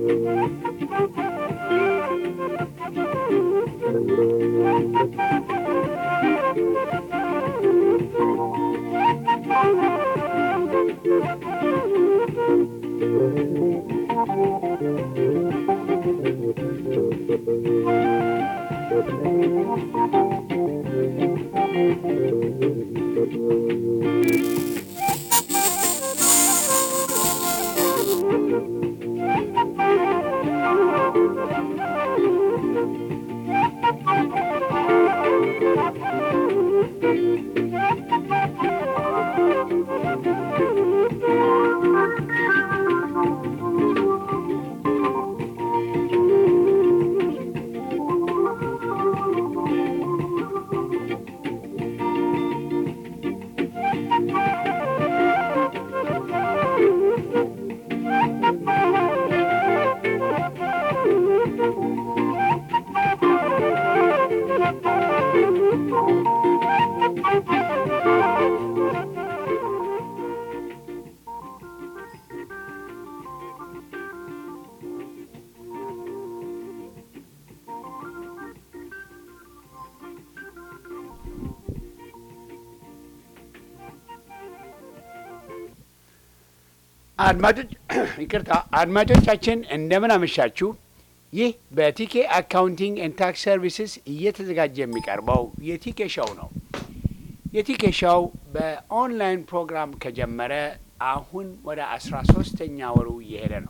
አድማጮች ይቅርታ፣ አድማጮቻችን እንደምን አመሻችሁ። ይህ በቲኬ አካውንቲንግ ኤንድ ታክስ ሰርቪስስ እየተዘጋጀ የሚቀርበው የቲኬ ሾው ነው። የቲኬ ሾው በኦንላይን ፕሮግራም ከጀመረ አሁን ወደ አስራ ሶስተኛ ወሩ እየሄደ ነው።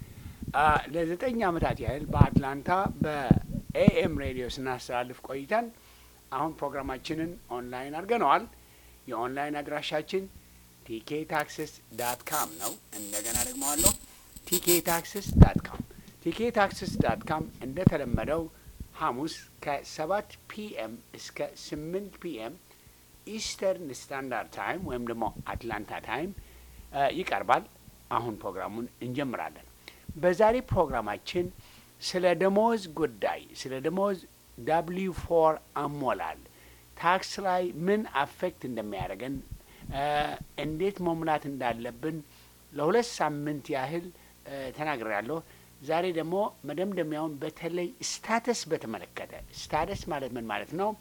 ለዘጠኝ ዓመታት ያህል በአትላንታ በኤኤም ሬዲዮ ስናስተላልፍ ቆይተን አሁን ፕሮግራማችንን ኦንላይን አድርገነዋል። የኦንላይን አድራሻችን ቲኬ ታክስስ ዳት ካም ነው። እንደገና ደግመዋለሁ፣ ቲኬ ታክስስ ዳት ካም። ቲኬ ታክስስ ዳት ካም እንደተለመደው ሐሙስ ከሰባት ፒኤም እስከ ስምንት ፒኤም ኢስተርን ስታንዳርድ ታይም ወይም ደግሞ አትላንታ ታይም ይቀርባል። አሁን ፕሮግራሙን እንጀምራለን። በዛሬ ፕሮግራማችን ስለ ደሞዝ ጉዳይ ስለ ደሞዝ ዳብሊው ፎር አሞላል ታክስ ላይ ምን አፌክት እንደሚያደርገን እንዴት መሙላት እንዳለብን ለሁለት ሳምንት ያህል ተናግሬያለሁ። ዛሬ ደግሞ መደምደሚያውን በተለይ ስታተስ በተመለከተ ስታተስ ማለት ምን ማለት ነው?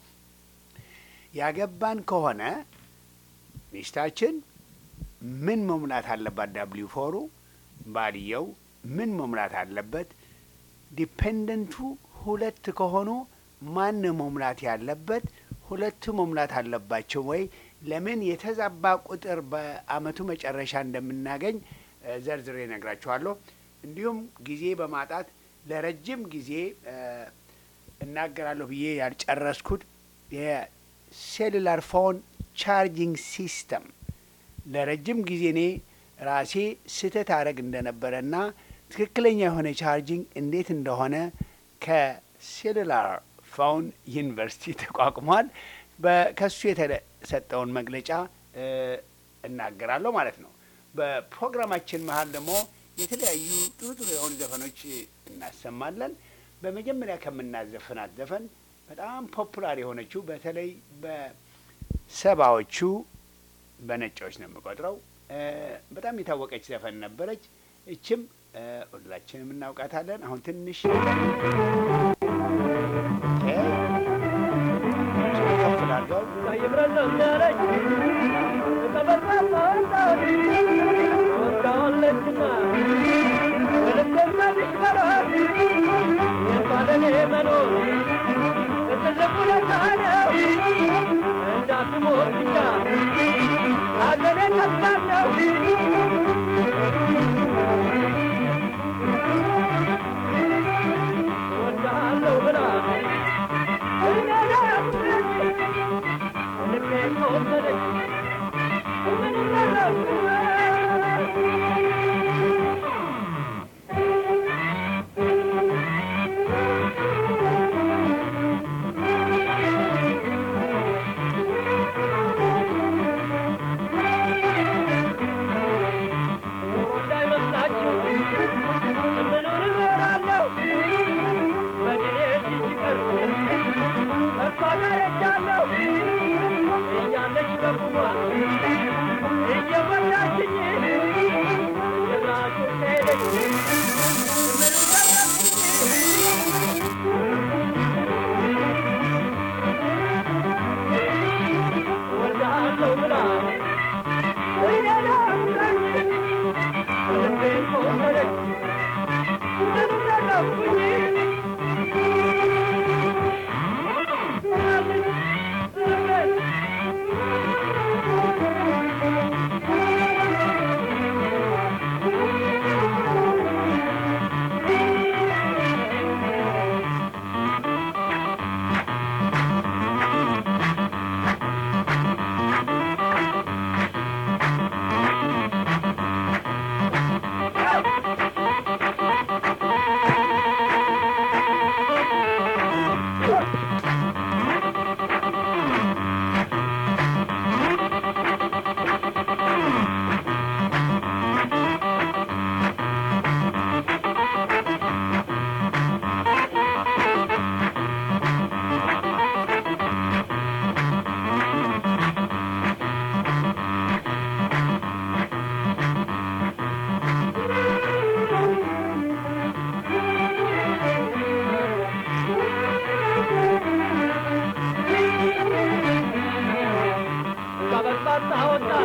ያገባን ከሆነ ሚስታችን ምን መሙላት አለባት? ዳብሊው ፎሩ ባልየው ምን መሙላት አለበት? ዲፔንደንቱ ሁለት ከሆኑ ማን መሙላት ያለበት? ሁለቱ መሙላት አለባቸው ወይ? ለምን የተዛባ ቁጥር በአመቱ መጨረሻ እንደምናገኝ ዘርዝሬ ነግራችኋለሁ። እንዲሁም ጊዜ በማጣት ለረጅም ጊዜ እናገራለሁ ብዬ ያልጨረስኩት የሴሉላር ፎን ቻርጂንግ ሲስተም ለረጅም ጊዜ እኔ ራሴ ስህተት አደረግ እንደነበረና ትክክለኛ የሆነ ቻርጂንግ እንዴት እንደሆነ ከሴሉላር ፎን ዩኒቨርሲቲ ተቋቁሟል። ከሱ የተሰጠውን መግለጫ እናገራለሁ ማለት ነው። በፕሮግራማችን መሀል ደግሞ የተለያዩ ጥሩ ጥሩ የሆኑ ዘፈኖች እናሰማለን። በመጀመሪያ ከምናዘፍናት ዘፈን በጣም ፖፑላር የሆነችው በተለይ በሰባዎቹ በነጮች ነው የምቆጥረው በጣም የታወቀች ዘፈን ነበረች። እችም ሁላችንም እናውቃታለን። አሁን ትንሽ ከፍ ላድርገው። እያለች በቁሟ እየበላ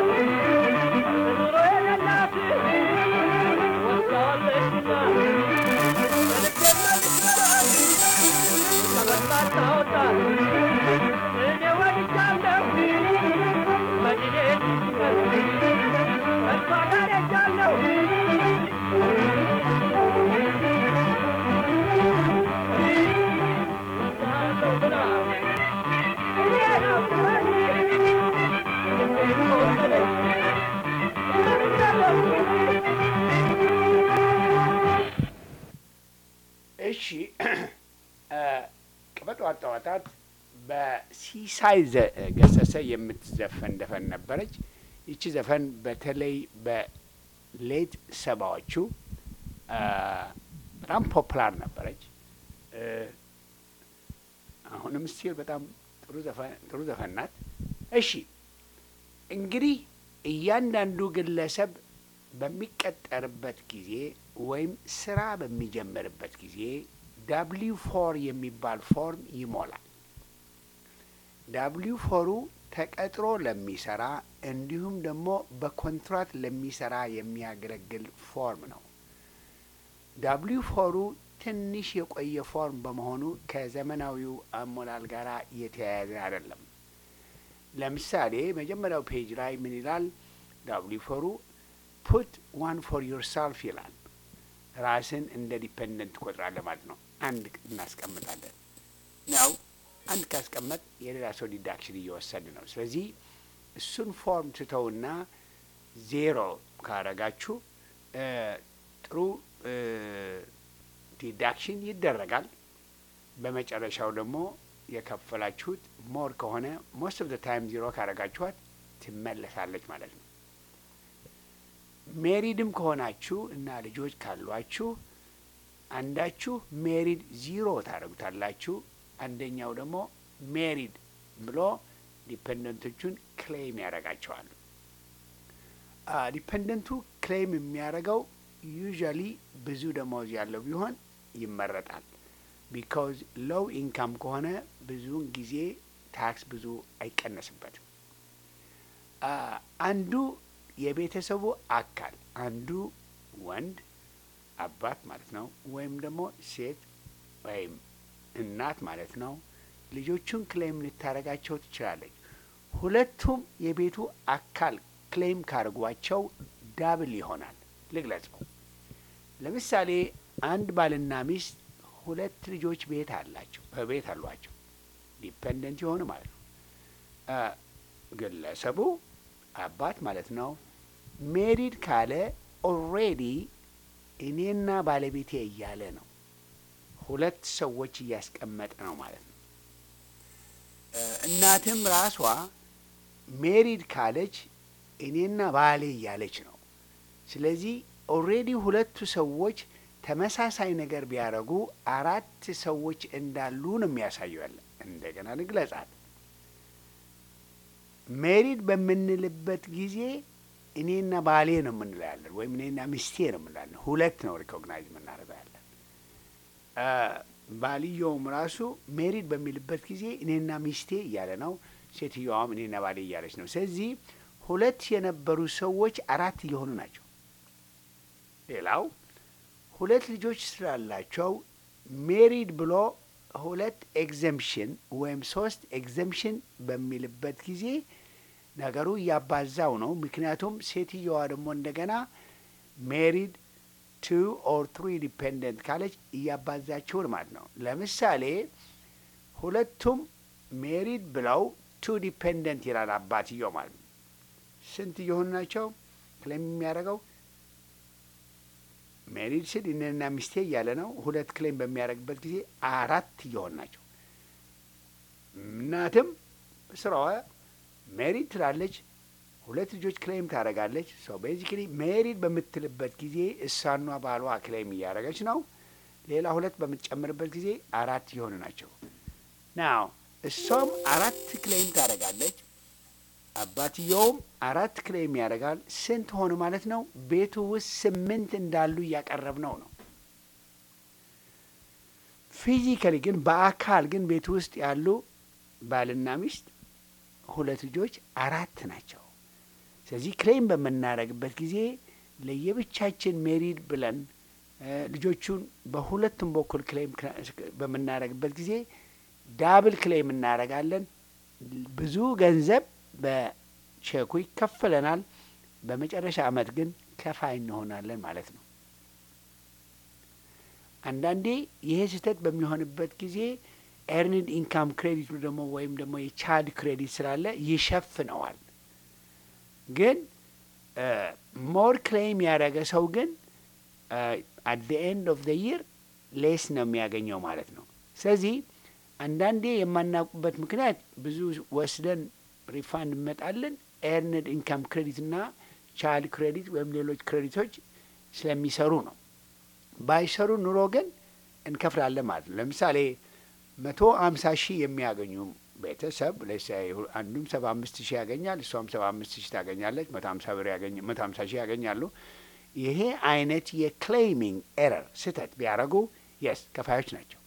እሺ ቅበጧ አጣዋጣት በሲሳይ ገሰሰ የምትዘፈን ዘፈን ነበረች። ይቺ ዘፈን በተለይ በሌት ሰባዎቹ በጣም ፖፕላር ነበረች። አሁንም ስቲል በጣም ጥሩ ዘፈን ናት። እሺ እንግዲህ እያንዳንዱ ግለሰብ በሚቀጠርበት ጊዜ ወይም ስራ በሚጀምርበት ጊዜ ዳብሊው ፎር የሚባል ፎርም ይሞላል። ዳብሊው ፎሩ ተቀጥሮ ለሚሰራ እንዲሁም ደግሞ በኮንትራት ለሚሰራ የሚያገለግል ፎርም ነው። ዳብሊው ፎሩ ትንሽ የቆየ ፎርም በመሆኑ ከዘመናዊው አሞላል ጋር የተያያዘ አይደለም። ለምሳሌ መጀመሪያው ፔጅ ላይ ምን ይላል? ዳብሊው ፎሩ ፑት ዋን ፎር ዮርሰልፍ ይላል። ራስን እንደ ዲፐንደንት ትቆጥራለህ ማለት ነው። አንድ እናስቀምጣለን ነው። አንድ ካስቀመጥ የሌላ ሰው ዲዳክሽን እየወሰድ ነው። ስለዚህ እሱን ፎርም ትተውና ዜሮ ካረጋችሁ ጥሩ ዲዳክሽን ይደረጋል። በመጨረሻው ደግሞ የከፈላችሁት ሞር ከሆነ ሞስት ኦፍ ዘ ታይም ዜሮ ካረጋችኋት ትመለሳለች ማለት ነው። ሜሪድም ከሆናችሁ እና ልጆች ካሏችሁ አንዳችሁ ሜሪድ ዚሮ ታደርጉታላችሁ። አንደኛው ደግሞ ሜሪድ ብሎ ዲፐንደንቶቹን ክሌም ያደርጋቸዋል። ዲፐንደንቱ ክሌም የሚያደርገው ዩዥዋሊ ብዙ ደሞዝ ያለው ቢሆን ይመረጣል። ቢካውዝ ሎው ኢንካም ከሆነ ብዙውን ጊዜ ታክስ ብዙ አይቀነስበትም። አንዱ የቤተሰቡ አካል አንዱ ወንድ አባት ማለት ነው፣ ወይም ደግሞ ሴት ወይም እናት ማለት ነው። ልጆቹን ክሌም ልታደርጋቸው ትችላለች። ሁለቱም የቤቱ አካል ክሌም ካርጓቸው ዳብል ይሆናል። ልግለጸው። ለምሳሌ አንድ ባልና ሚስት ሁለት ልጆች ቤት አላቸው በቤት አሏቸው ዲፐንደንት የሆኑ ማለት ነው። ግለሰቡ አባት ማለት ነው ሜሪድ ካለ ኦልሬዲ እኔና ባለቤቴ እያለ ነው። ሁለት ሰዎች እያስቀመጠ ነው ማለት ነው። እናትም ራሷ ሜሪድ ካለች እኔና ባሌ እያለች ነው። ስለዚህ ኦልሬዲ ሁለቱ ሰዎች ተመሳሳይ ነገር ቢያደርጉ አራት ሰዎች እንዳሉ ነው የሚያሳየው። ያለ እንደገና ልግለጻት። ሜሪድ በምንልበት ጊዜ እኔና ባሌ ነው የምንለው ያለን፣ ወይም እኔና ሚስቴ ነው የምንላለን። ሁለት ነው ሪኮግናይዝ የምናደርገው ያለን። ባልየውም ራሱ ሜሪድ በሚልበት ጊዜ እኔና ሚስቴ እያለ ነው። ሴትየዋም እኔና ባሌ እያለች ነው። ስለዚህ ሁለት የነበሩ ሰዎች አራት እየሆኑ ናቸው። ሌላው ሁለት ልጆች ስላላቸው ሜሪድ ብሎ ሁለት ኤግዘምሽን ወይም ሶስት ኤግዘምሽን በሚልበት ጊዜ ነገሩ እያባዛው ነው። ምክንያቱም ሴትየዋ ደግሞ እንደገና ሜሪድ ቱ ኦር ትሪ ዲፔንደንት ካለች እያባዛችውን ማለት ነው። ለምሳሌ ሁለቱም ሜሪድ ብለው ቱ ዲፔንደንት ይላል አባትየው ማለት ነው። ስንት እየሆኑ ናቸው ክሌም የሚያደርገው? ሜሪድ ስል እኔና ሚስቴ እያለ ነው። ሁለት ክሌም በሚያደርግበት ጊዜ አራት እየሆኑ ናቸው። እናትም ስራዋ ሜሪድ ትላለች፣ ሁለት ልጆች ክሌም ታደርጋለች። ሰው ቤዚክሊ ሜሪድ በምትልበት ጊዜ እሷኗ ባሏ ክሌም እያደረገች ነው። ሌላ ሁለት በምትጨምርበት ጊዜ አራት እየሆኑ ናቸው። ናው እሷም አራት ክሌም ታደርጋለች፣ አባትየውም አራት ክሌም ያደርጋል። ስንት ሆኑ ማለት ነው? ቤቱ ውስጥ ስምንት እንዳሉ እያቀረብ ነው ነው ፊዚካሊ ግን በአካል ግን ቤቱ ውስጥ ያሉ ባልና ሚስት ሁለት ልጆች አራት ናቸው። ስለዚህ ክሌም በምናደርግበት ጊዜ ለየብቻችን ሜሪድ ብለን ልጆቹን በሁለቱም በኩል ክሌም በምናደርግበት ጊዜ ዳብል ክሌም እናደርጋለን። ብዙ ገንዘብ በቼኩ ይከፈለናል። በመጨረሻ አመት ግን ከፋይ እንሆናለን ማለት ነው። አንዳንዴ ይሄ ስህተት በሚሆንበት ጊዜ ኤርኒድ ኢንካም ክሬዲቱ ደግሞ ወይም ደግሞ የቻይልድ ክሬዲት ስላለ ይሸፍነዋል። ግን ሞር ክሌም ያደረገ ሰው ግን አት ደ ኤንድ ኦፍ ደ ይር ሌስ ነው የሚያገኘው ማለት ነው። ስለዚህ አንዳንዴ የማናውቁበት ምክንያት ብዙ ወስደን ሪፋንድ እንመጣለን ኤርንድ ኢንካም ክሬዲት እና ቻይልድ ክሬዲት ወይም ሌሎች ክሬዲቶች ስለሚሰሩ ነው። ባይሰሩ ኑሮ ግን እንከፍላለን ማለት ነው። ለምሳሌ መቶ አምሳ ሺህ የሚያገኙ ቤተሰብ አንዱም ሰባ አምስት ሺህ ያገኛል፣ እሷም ሰባ አምስት ሺህ ታገኛለች። መቶ ሀምሳ ብር ያገኝ መቶ ሀምሳ ሺህ ያገኛሉ። ይሄ አይነት የክሌሚንግ ኤረር ስህተት ቢያደርጉ የስ ከፋዮች ናቸው።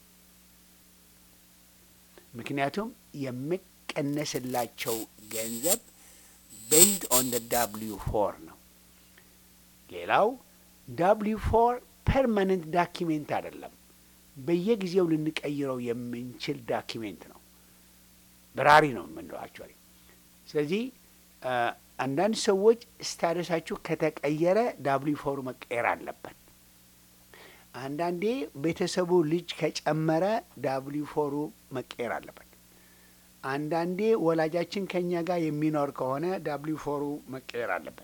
ምክንያቱም የሚቀነስላቸው ገንዘብ ቤዝድ ኦን ደ ዳብሊው ፎር ነው። ሌላው ዳብሊው ፎር ፐርማነንት ዳኪሜንት አይደለም። በየጊዜው ልንቀይረው የምንችል ዳኪሜንት ነው። በራሪ ነው የምንለው አክቹዋሊ። ስለዚህ አንዳንድ ሰዎች ስታደሳችሁ ከተቀየረ ዳብሊው ፎሩ መቀየር አለበት። አንዳንዴ ቤተሰቡ ልጅ ከጨመረ ዳብሊው ፎሩ መቀየር አለበት። አንዳንዴ ወላጃችን ከኛ ጋር የሚኖር ከሆነ ዳብሊው ፎሩ መቀየር አለበት።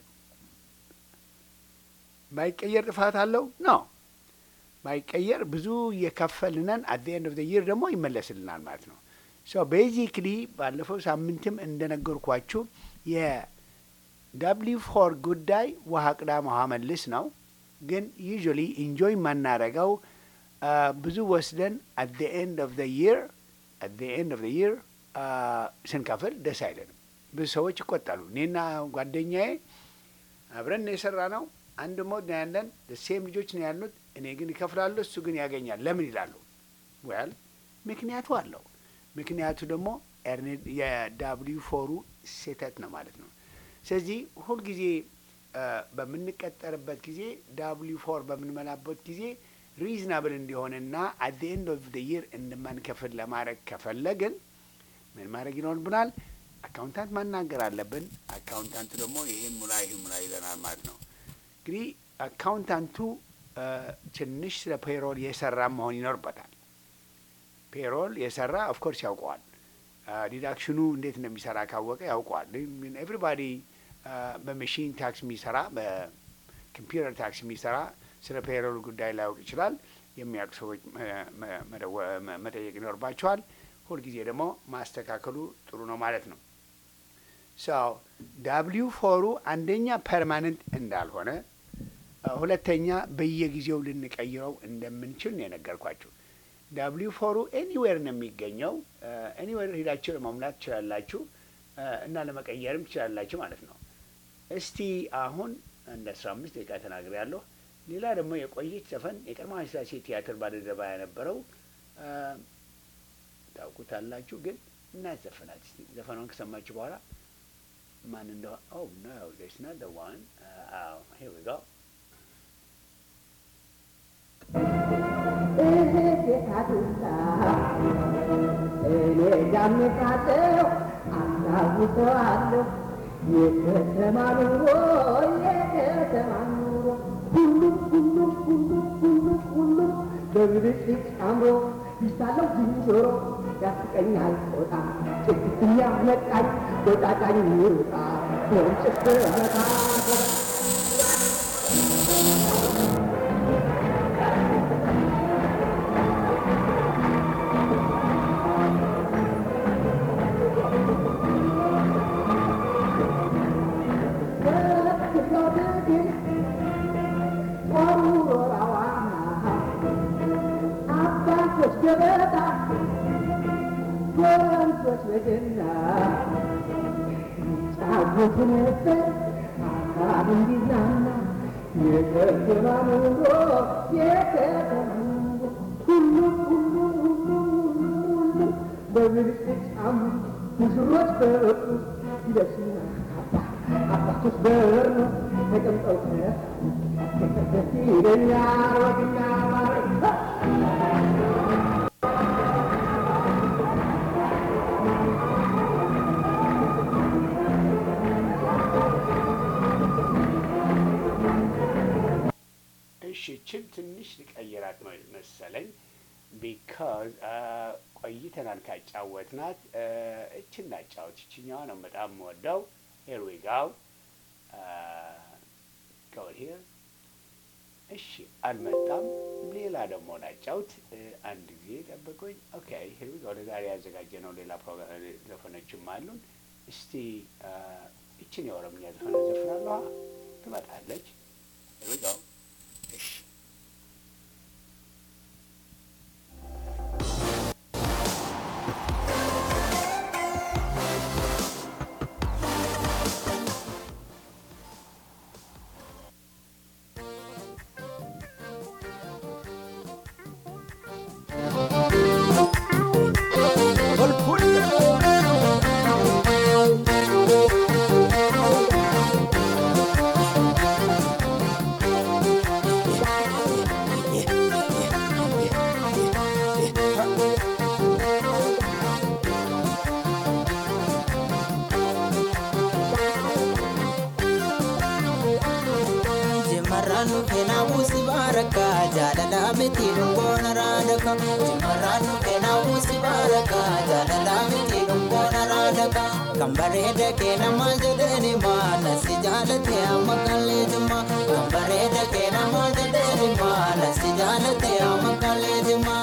ባይቀየር ጥፋት አለው ነው። ባይቀየር ብዙ እየከፈልነን አት ኤንድ ኦፍ ዘ ይር ደግሞ ይመለስልናል ማለት ነው። ሶ ቤዚክሊ ባለፈው ሳምንትም እንደነገርኳችሁ የዳብሊው ፎር ጉዳይ ውሃ ቅዳ ውሃ መልስ ነው። ግን ዩዥዋሊ ኢንጆይ የማናረገው ብዙ ወስደን አት ዘ ኤንድ ኦፍ ዘ ይር አት ዘ ኤንድ ኦፍ ዘ ይር ስንከፍል ደስ አይለንም። ብዙ ሰዎች ይቆጣሉ። እኔና ጓደኛዬ አብረን የሰራ ነው አንድ ሞድ ነው ያለን፣ ሴም ልጆች ነው ያሉት። እኔ ግን ይከፍላለሁ፣ እሱ ግን ያገኛል። ለምን ይላሉ? ወያል ምክንያቱ አለው። ምክንያቱ ደግሞ የዳብሊው ፎሩ ስህተት ነው ማለት ነው። ስለዚህ ሁልጊዜ በምንቀጠርበት ጊዜ ዳብሊው ፎር በምንመላበት ጊዜ ሪዝናብል እንዲሆንና አት ኤንድ ኦፍ ደ ይር እንደማንከፍል ለማድረግ ከፈለግን ምን ማድረግ ይኖርብናል? አካውንታንት ማናገር አለብን። አካውንታንቱ ደግሞ ይህን ሙላ ይህን ሙላ ይለናል ማለት ነው። እንግዲህ አካውንታንቱ ትንሽ ስለ ፔሮል የሰራ መሆን ይኖርበታል። ፔሮል የሰራ ኦፍኮርስ ያውቀዋል። ዲዳክሽኑ እንዴት እንደሚሰራ ካወቀ ያውቀዋል። ኤቭሪባዲ በመሽን ታክስ የሚሰራ በኮምፒውተር ታክስ የሚሰራ ስለ ፔሮል ጉዳይ ላያውቅ ይችላል። የሚያውቁ ሰዎች መጠየቅ ይኖርባቸዋል። ሁልጊዜ ደግሞ ማስተካከሉ ጥሩ ነው ማለት ነው። ሰው ዳብሊው ፎሩ አንደኛ ፐርማነንት እንዳልሆነ፣ ሁለተኛ በየጊዜው ልንቀይረው እንደምንችል ነው የነገርኳችሁ። ዳብሊው ፎሩ ኤኒዌር ነው የሚገኘው። ኤኒዌር ሄዳችሁ ለመሙላት ትችላላችሁ እና ለመቀየርም ትችላላችሁ ማለት ነው። እስቲ አሁን አንድ አስራ አምስት ደቂቃ ተናግሬ ያለሁ። ሌላ ደግሞ የቆየች ዘፈን የቀድሞ ኃይለሥላሴ ቲያትር ባልደረባ የነበረው ታውቁታላችሁ፣ ግን እናዘፈናት እስቲ ዘፈኗን ከሰማችሁ በኋላ ማን እንደሆነ ኦ ኖ ዚስ ናት ዘ ዋን ሂር ዊ ጎ እኔ ዳምጣለው አስታውሰዋለሁ የከተማ ኑሮ የከተማ ኑሮ ሁሉም ሁሉም ሁሉም ሁሉም ሁሉም በብልጭልጭ አምሮ ይሳለው ዝንጀሮ ያስቀኛል ጦጣ ጭግትኛ መጣኝ ወጣጣኝ ይሩጣ ወንጭፍ መታ ገበታ ጎረምሶች በገና ጫወቱ ነበር አካባቢ እንዲዝናና የከተማ ኑሮ የከተማ ኑሮ ሁሉም ሁሉም ሁሉም ሁሉም ሁሉም በብልጭልጭ አምሩ ሙሽሮች በወጡ ይለብሱና ካባ አባቶች በር ነው ተቀምጠው ደስ ይለኛል ወግና ማረግ እሺ ችን ትንሽ ልቀይራት መ- መሰለኝ ቢካዝ ቆይተናል ካጫወትናት እችን ላጫወት ይችኛዋ ነው በጣም የምወደው ሄር ዊ ጋው ጎል ሂር እሺ አልመጣም ሌላ ደግሞ ላጫውት እ፣ አንድ ጊዜ ጠብቁኝ ኦኬ ሄር ዊ ጋው ለዛሬ ያዘጋጀ ነው ሌላ ፕሮግራም ዘፈኖችም አሉን እስቲ አ፣ እችን የኦሮምኛ ዘፈን ዘፍናለሁ ትመጣለች ሄር ዊ ጋው እሺ Jimarraan keenaa buusi baarakaa jaalala miti dhungoona raadaka. Jimarraan keenaa buusi baarakaa jaalala miti dhungoona raadaka. Kan bareeda keena maal jedhani maala si jaalate amma kallee jima. Kan bareeda keena maal jedhani maala si jaalate amma kallee jima.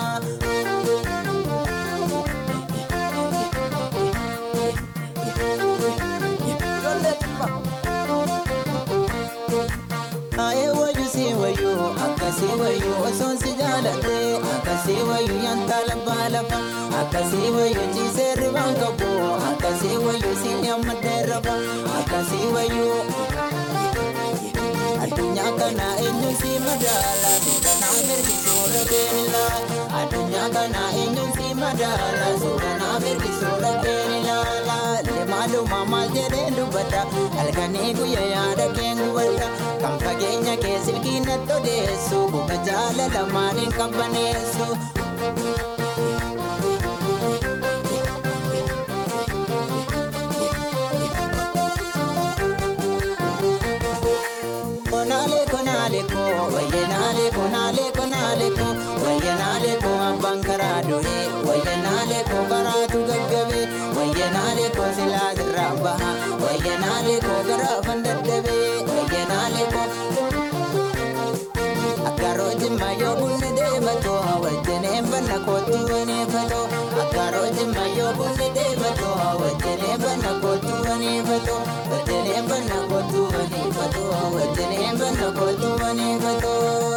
Aye wayu si wayu akasi wayu osoon si jaalate akasi wayu yantala baalafa akasi wayu jiise ribaan qabu akasi wayu si amma dheerafa akasi wayu addunyaa kana eenyu si madaala suuraa mirgisuudha keenila addunyaa kana eenyu si madaala suuraa mirgisuudha keenila lemaaluma maal jedhee dubbata halkanii guyyaa yaada keen gubata kan fageenya kee silkiinatti odeessu buka jaalala maaliin qabbaneessu. Konale konale ko, waye nale konale konale ko, waye nale ko abban karado e, waye nale ko karatu gaggabe, waye nale ko sila dirraba, waye nale ko garafan daddabe, waye nale ko Akkaro jimma yoo bunni deemato wajjinee banna kootu waneefato Akkaro jimma yoo bunni deemato wajjinee banna kootu waneefato wajjinee banna kootu waneefato wajjinee banna kootu waneefato.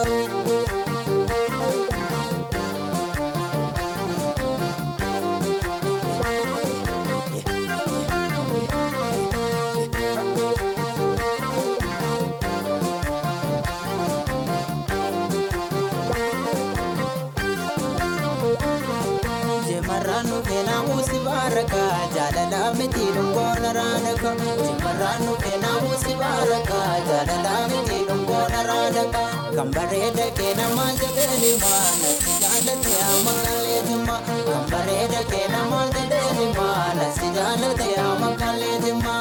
Jimarraan keenaa muusi baaraka jaalala miti dhungoona raadaka. Jimarraan keenaa muusi baaraka jaalala miti dhungoona raadaka. Kan bareeda keena maal jedhani maala si jaalate amma kallee jimma. Kan bareeda keena maal jedhani maala si jaalate amma kallee jimma.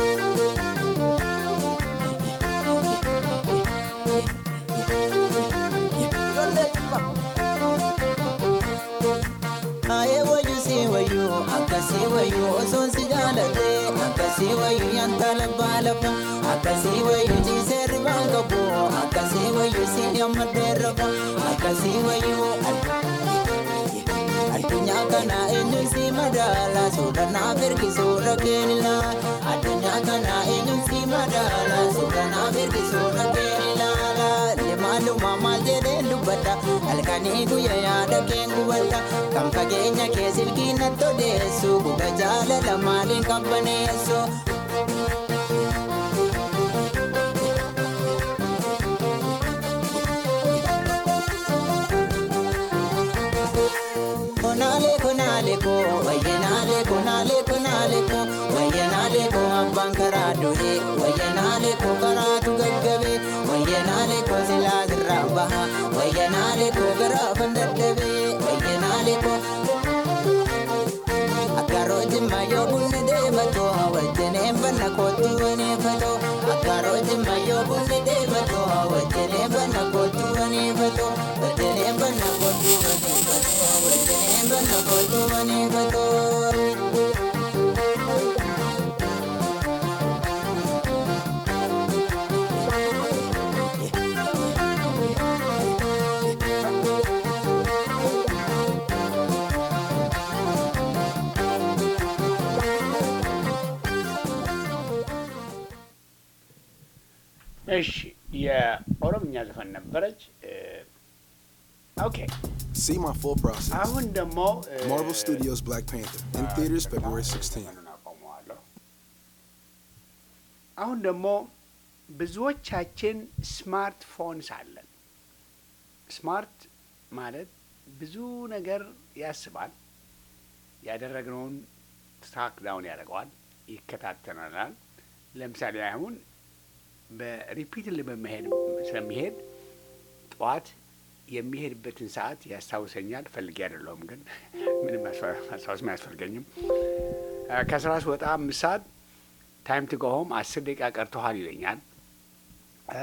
Aye wayu si wayu akasi wayu osoon si jaalate akasi wayu yantala baalafa akasi wayu jiise ribaan qabu akasi wayu si amma dheerafa akasi wayu addunyaa kana eenyu si madaala suudha naaf ergisuudha keenila addunyaa kana eenyu si madaala suudha naaf ergisuudha keenila lemaaluma maal jedhee dubbata halkanii guyyaa yaada keen gubata kan fageenya kee silkiinatti odeessu buga jaalala maaliin qabbaneessu. Konale konale ko, waye nale konale konale ko, waye nale ko abban karaa du'e, waye kootu wani fatoo akkaaroo jimma yoo bunni deematoo wajjinee banna kootu wani fatoo wajjinee banna kootu wani fatoo wajjinee banna kootu wani fatoo. እሺ የኦሮምኛ ዘፈን ነበረች። ኦኬ See my full process. አሁን ደግሞ እ፣ Marvel Studios Black Panther in theaters February 16th. ዘፈኑን አቆመዋለሁ። አሁን ደግሞ ብዙዎቻችን ስማርትፎንስ አለን። ስማርት ማለት ብዙ ነገር ያስባል፣ ያደረግነውን ትራክ ዳውን ያደርገዋል፣ ይከታተናል። ለምሳሌ አሁን በሪፒትል በመሄድ ስለሚሄድ ጠዋት የሚሄድበትን ሰዓት ያስታውሰኛል። ፈልጌ አይደለሁም ግን ምንም ማስታወ- ማስታወስም አያስፈልገኝም። አ፣ ከስራ ስወጣ አምስት ሰዓት ታይም ቱ ጎ ሆም አስር ደቂቃ ቀርቶሃል ይለኛል። አ፣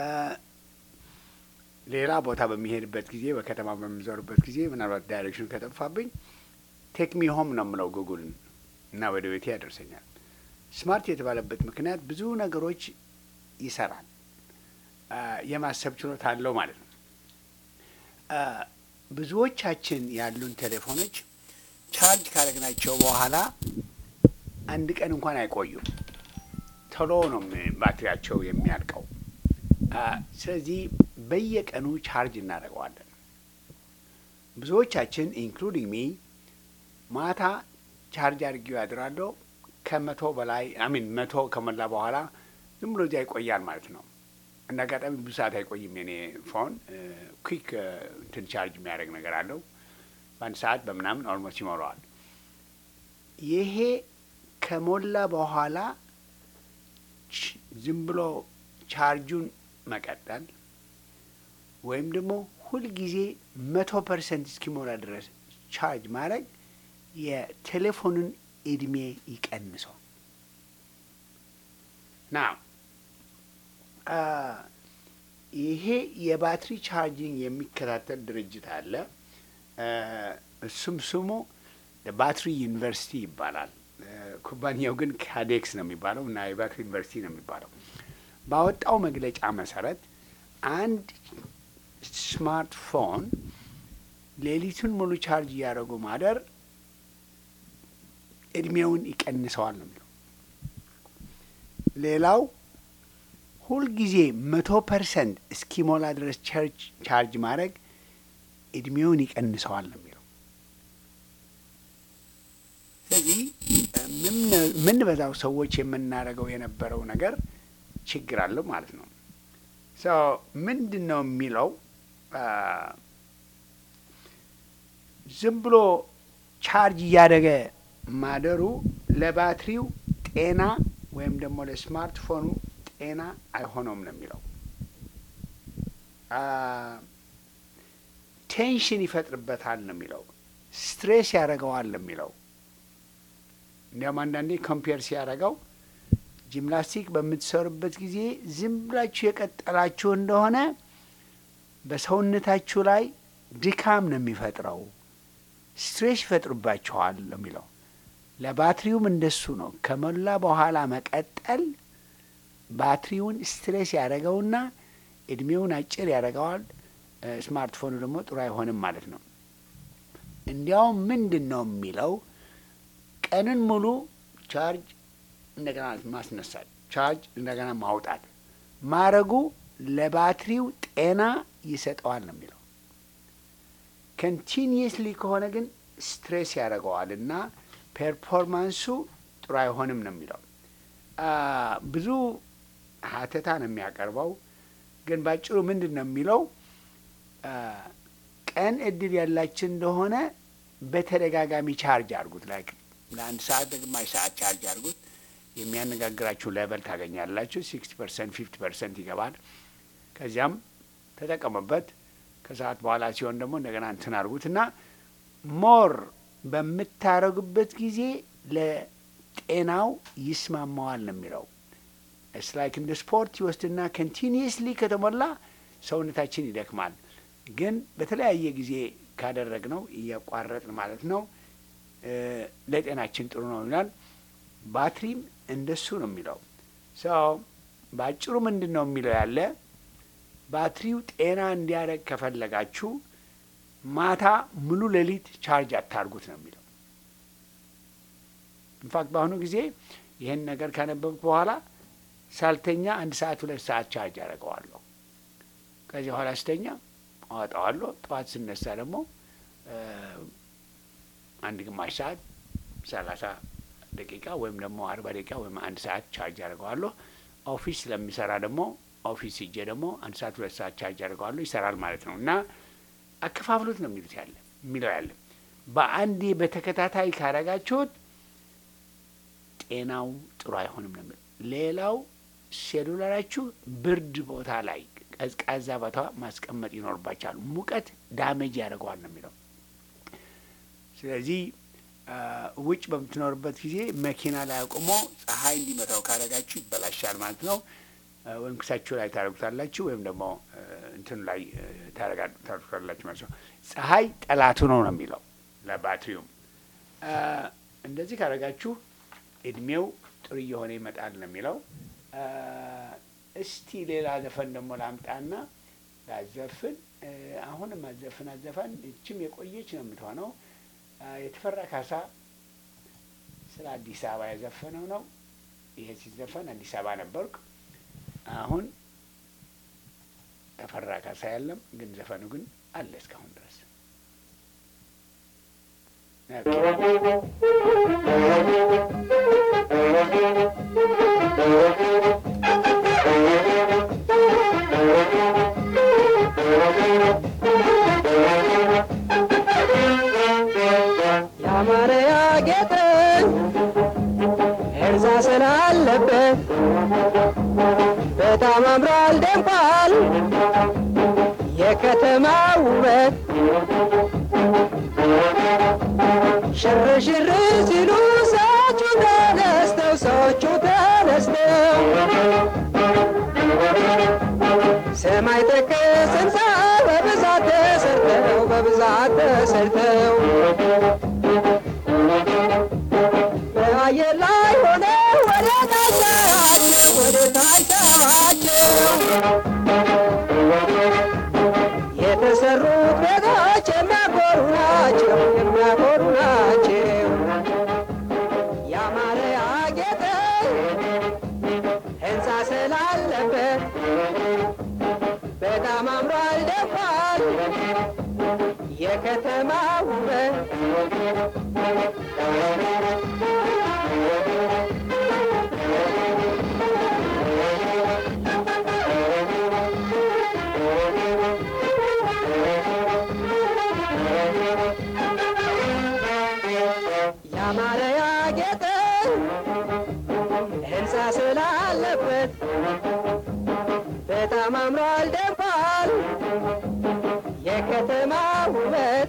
ሌላ ቦታ በሚሄድበት ጊዜ በከተማ በሚዞርበት ጊዜ ምናልባት ዳይሬክሽን ከጠፋብኝ ቴክሚ ሆም ነው የምለው ጉጉልን እና ወደ ቤቴ ያደርሰኛል። ስማርት የተባለበት ምክንያት ብዙ ነገሮች ይሰራል። አ፣ የማሰብ ችሎታ አለው ማለት ነው። አ፣ ብዙዎቻችን ያሉን ቴሌፎኖች ቻርጅ ካደረግናቸው በኋላ አንድ ቀን እንኳን አይቆዩም። ቶሎ ነው ም- ባትሪያቸው የሚያልቀው። አ፣ ስለዚህ በየቀኑ ቻርጅ እናደርገዋለን። ብዙዎቻችን ኢንክሉዲንግ ሚ ማታ ቻርጅ አድርጌው ያድራለሁ። ከመቶ በላይ አሚን መቶ ከሞላ በኋላ ዝም ብሎ እዚያ ይቆያል ማለት ነው። እንደ አጋጣሚ ብዙ ሰዓት አይቆይም የኔ ፎን ኩዊክ እንትን ቻርጅ የሚያደርግ ነገር አለው። በአንድ ሰዓት በምናምን ኦልሞስት ይሞላዋል። ይሄ ከሞላ በኋላ ች- ዝም ብሎ ቻርጁን መቀጠል ወይም ደግሞ ሁልጊዜ መቶ ፐርሰንት እስኪሞላ ድረስ ቻርጅ ማድረግ የቴሌፎኑን እድሜ ይቀንሰው ና ይሄ የባትሪ ቻርጂንግ የሚከታተል ድርጅት አለ። አ፣ እሱም ስሙ ባትሪ ዩኒቨርሲቲ ይባላል። አ፣ ኩባንያው ግን ካዴክስ ነው የሚባለው እና የባትሪ ዩኒቨርሲቲ ነው የሚባለው። ባወጣው መግለጫ መሰረት አንድ ስማርትፎን ሌሊቱን ሙሉ ቻርጅ እያደረጉ ማደር እድሜውን ይቀንሰዋል ነው የሚለው። ሌላው ሁልጊዜ መቶ ፐርሰንት እስኪሞላ ድረስ ቸርች ቻርጅ ማድረግ እድሜውን ይቀንሰዋል ነው የሚለው። ስለዚህ የምንበዛው ሰዎች የምናደርገው የነበረው ነገር ችግር አለው ማለት ነው። ሶ ምንድን ነው የሚለው አ፣ ዝም ብሎ ቻርጅ እያደረገ ማደሩ ለባትሪው ጤና ወይም ደግሞ ለስማርትፎኑ ጤና አይሆነውም ነው የሚለው። አ፣ ቴንሽን ይፈጥርበታል ነው የሚለው። ስትሬስ ያደርገዋል ነው የሚለው። እንዲያውም አንዳንዴ ኮምፔር ሲያደርገው ጂምናስቲክ በምትሰሩበት ጊዜ ዝም ብላችሁ የቀጠላችሁ እንደሆነ በሰውነታችሁ ላይ ድካም ነው የሚፈጥረው፣ ስትሬስ ይፈጥሩባችኋል ነው የሚለው። ለባትሪውም እንደሱ ነው። ከሞላ በኋላ መቀጠል ባትሪውን ስትሬስ ያደረገውና እድሜውን አጭር ያደረገዋል። እ፣ ስማርትፎኑ ደግሞ ጥሩ አይሆንም ማለት ነው። እንዲያውም ምንድን ነው የሚለው ቀንን ሙሉ ቻርጅ እንደገና ማስነሳት፣ ቻርጅ እንደገና ማውጣት ማረጉ ለባትሪው ጤና ይሰጠዋል ነው የሚለው። ኮንቲኒየስሊ ከሆነ ግን ስትሬስ ያደርገዋል እና ፐርፎርማንሱ ጥሩ አይሆንም ነው የሚለው። አ፣ ብዙ ሀተታ ነው የሚያቀርበው። ግን ባጭሩ ምንድን ነው የሚለው አ፣ ቀን እድል ያላችን እንደሆነ በተደጋጋሚ ቻርጅ አድርጉት። ላይክ ለአንድ ሰዓት ለግማሽ ሰዓት ቻርጅ አድርጉት። የሚያነጋግራችሁ ሌቨል ታገኛላችሁ። ሲክስቲ ፐርሰንት ፊፍቲ ፐርሰንት ይገባል። ከዚያም ተጠቀሙበት። ከሰዓት በኋላ ሲሆን ደግሞ እንደገና እንትን አድርጉት እና ሞር በምታረጉበት ጊዜ ለጤናው ይስማማዋል ነው የሚለው። እስ ላይክ እንደ ስፖርት ይወስድና ኮንቲኒየስሊ ከተሞላ ሰውነታችን ይደክማል። ግን በተለያየ ጊዜ ካደረግነው እያቋረጥን ማለት ነው እ ለጤናችን ጥሩ ነው ይላል። ባትሪም እንደሱ ነው የሚለው ሰው በአጭሩ ምንድን ነው የሚለው ያለ ባትሪው ጤና እንዲያደርግ ከፈለጋችሁ ማታ ሙሉ ሌሊት ቻርጅ አታርጉት ነው የሚለው። ኢንፋክት በአሁኑ ጊዜ ይህን ነገር ካነበብኩ በኋላ ሳልተኛ አንድ ሰዓት ሁለት ሰዓት ቻርጅ አደርገዋለሁ። ከዚህ በኋላ ስተኛ አወጣዋለሁ። ጠዋት ስነሳ ደግሞ እ አንድ ግማሽ ሰዓት ሰላሳ ደቂቃ ወይም ደግሞ አርባ ደቂቃ ወይም አንድ ሰዓት ቻርጅ አደርገዋለሁ። ኦፊስ ስለሚሰራ ደግሞ ኦፊስ ሂጄ ደግሞ አንድ ሰዓት ሁለት ሰዓት ቻርጅ አደርገዋለሁ። ይሰራል ማለት ነው እና አከፋፍሉት ነው የሚሉት ያለ የሚለው ያለ በአንዴ በተከታታይ ካረጋችሁት ጤናው ጥሩ አይሆንም ነው የሚለው። ሌላው ሴሉላራችሁ ብርድ ቦታ ላይ ቀዝቃዛ ቦታ ማስቀመጥ ይኖርባቸዋል። ሙቀት ዳሜጅ ያደርገዋል ነው የሚለው። ስለዚህ አ፣ ውጭ በምትኖርበት ጊዜ መኪና ላይ አቁሞ ፀሐይ እንዲመታው ካረጋችሁ ይበላሻል ማለት ነው። አ፣ ወይም ክሳችሁ ላይ ታደርጉታላችሁ ወይም ደግሞ አ፣ እንትኑ ላይ አ፣ ታረጋ- ታደርጉታላችሁ ማለት ነው። ፀሐይ ጠላቱ ነው ነው የሚለው ለባትሪውም አ፣ እንደዚህ ካረጋችሁ እድሜው ጥሩ እየሆነ ይመጣል ነው የሚለው። አ፣ እስቲ ሌላ ዘፈን ደግሞ ላምጣና ላዘፍን። አ፣ አሁንም አዘፍን አዘፈን እችም የቆየች ነው የምትሆነው። አ፣ የተፈራ ካሳ ስለ አዲስ አበባ የዘፈነው ነው። ይሄ ሲዘፈን አዲስ አበባ ነበርኩ። አሁን ተፈራ ካሳ የለም፣ ግን ዘፈኑ ግን አለ እስካሁን ድረስ። ያማረ ያጌጠ እርዛ ስላለበት በጣም አምሯል ደምቋል የከተማ ውበት ሽር ሽር ሲሉ ሰዎቹ ተነስተው ሰዎቹ ተነስተው ሰማይ ጠቀስ ሕንፃ በብዛት ተሰርተው በብዛት ተሰርተው በአየር ላይ ሆነ ወደ ታች ሳያቸው ወደ ታች ሳያቸው የተሰሩት ቤቶች የሚያኮሩ ናቸው የሚያኮሩ ናቸው። ያማረ ያጌጠ ሕንፃ ስላለበት በጣም አምሯል ደምቋል የከተማ ውበት ያማረ ያጌጠ ሕንፃ ስላለበት በጣም አምሯል ደምቋል የከተማ ውበት